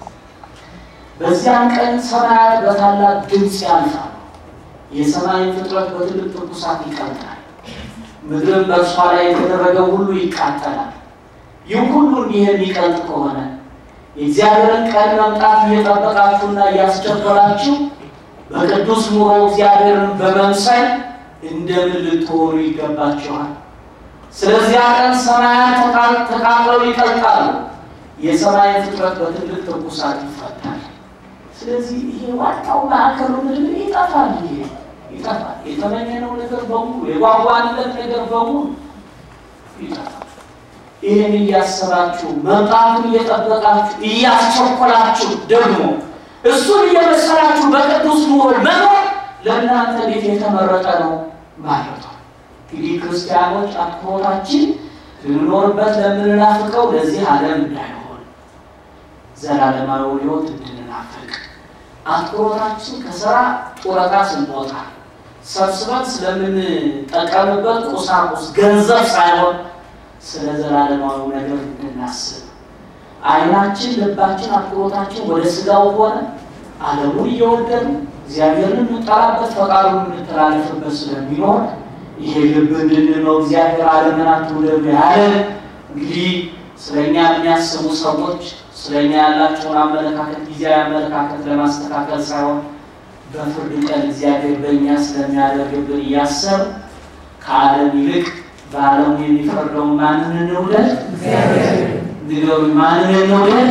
A: በዚያን ቀን ሰማያት በታላቅ ድምፅ ያልፋሉ፣ የሰማይን ፍጥረት በትልቅ ትኩሳት ይቀልጣል፣ ምድርም በእርሷ ላይ የተደረገው ሁሉ ይቃጠላል። ይህ ሁሉ እንዲህ የሚቀልጥ ከሆነ የእግዚአብሔርን ቀን መምጣት እየጠበቃችሁና እያስቸኮላችሁ በቅዱስ ኑሮ እግዚአብሔርን በመምሰል እንደምን ልትሆኑ ይገባችኋል። ስለዚያ ቀን ሰማያት ተቃጥለው ይቀልጣሉ፣ የሰማይን ፍጥረት በትልቅ ትኩሳት ይፈታል። ስለዚህ ይሄ ዋናው ማዕከሉ ምድር ይጠፋል። ይሄ ይጠፋል። የተመኘነው ነገር በሙሉ የጓጓንለት ነገር በሙሉ ይጠፋል። ይህን እያሰባችሁ መምጣቱን እየጠበቃችሁ እያስቸኮላችሁ ደግሞ እሱን እየመሰላችሁ በቅዱስ ኑሮ መኖር ለእናንተ ቤት የተመረጠ ነው ማለት ነው። እንግዲህ ክርስቲያኖች አትኩሮታችን ልንኖርበት ለምንናፍቀው ለዚህ ዓለም እንዳይሆን ዘላለማዊ ሕይወት እንድንናፍቅ አትኩሮታችን ከስራ ጡረታ ስንወጣ ሰብስበን ስለምንጠቀምበት ቁሳቁስ ገንዘብ ሳይሆን ስለ ዘላለማዊ ነገር እንድናስብ ዓይናችን፣ ልባችን፣ አትኩሮታችን ወደ ስጋው ሆነ ዓለሙን እየወደዱ እግዚአብሔርን የምንጠራበት ፈቃዱን የምንተላለፍበት ስለሚኖር ይሄ ልብ እንድንለው እግዚአብሔር ዓለምን አትውደዱ ያለን እንግዲህ ስለኛ የሚያስቡ ሰዎች ስለኛ ያላቸውን አመለካከት ጊዜያዊ አመለካከት ለማስተካከል ሳይሆን በፍርድ ቀን እግዚአብሔር በእኛ ስለሚያደርግብን እያሰብ ከዓለም ይልቅ በዓለሙ የሚፈርደው ማንን እንውደድ? ንገሩ፣ ማንን እንውደድ?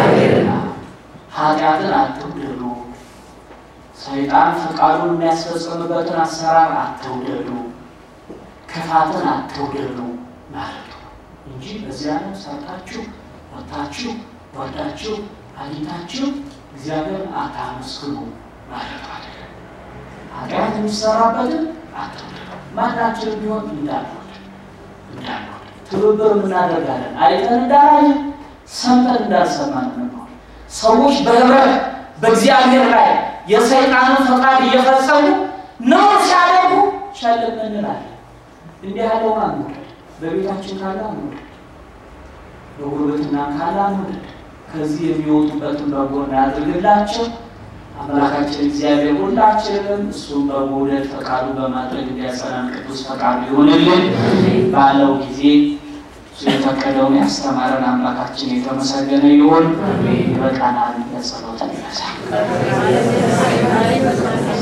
A: ኃጢአትን አትውደዱ። ሰይጣን ፈቃዱን የሚያስፈጽምበትን አሰራር አትውደዱ። ክፋትን አትውደዱ ማለት ነው እንጂ በዚህ ዓለም ሰርታችሁ ወጥታችሁ ወርዳችሁ አግኝታችሁ እግዚአብሔርን አታመስግኑ ማለት አይደለም። ኃጢአት የሚሰራበትን አትውደዱ። ማናችንም ቢሆን እንዳንወድ እንዳንወድ ትብብር እናደርጋለን። አይተን እንዳላየን ሰምተን እንዳልሰማን ነው። ሰዎች በህብረት በእግዚአብሔር ላይ የሰይጣንን ፈቃድ እየፈጸሙ ነው ሲያደርጉ ሸልም እንላለን። እንዲህ ያለውን አንውደድ። በቤታችን ካለ አንውደድ፣ በጉርብትና ካለ አንውደድ። ከዚህ የሚወጡበትን በጎን ያድርግላቸው። አምላካችን እግዚአብሔር ሁላችንም እሱም በመውደድ ፈቃዱ በማድረግ እንዲያጸናን ቅዱስ ፈቃዱ ይሆንልን። ባለው ጊዜ እሱ የፈቀደውን ያስተማረን አምላካችን የተመሰገነ ይሁን። ይበቃናል። ለጸሎት ይነሳል።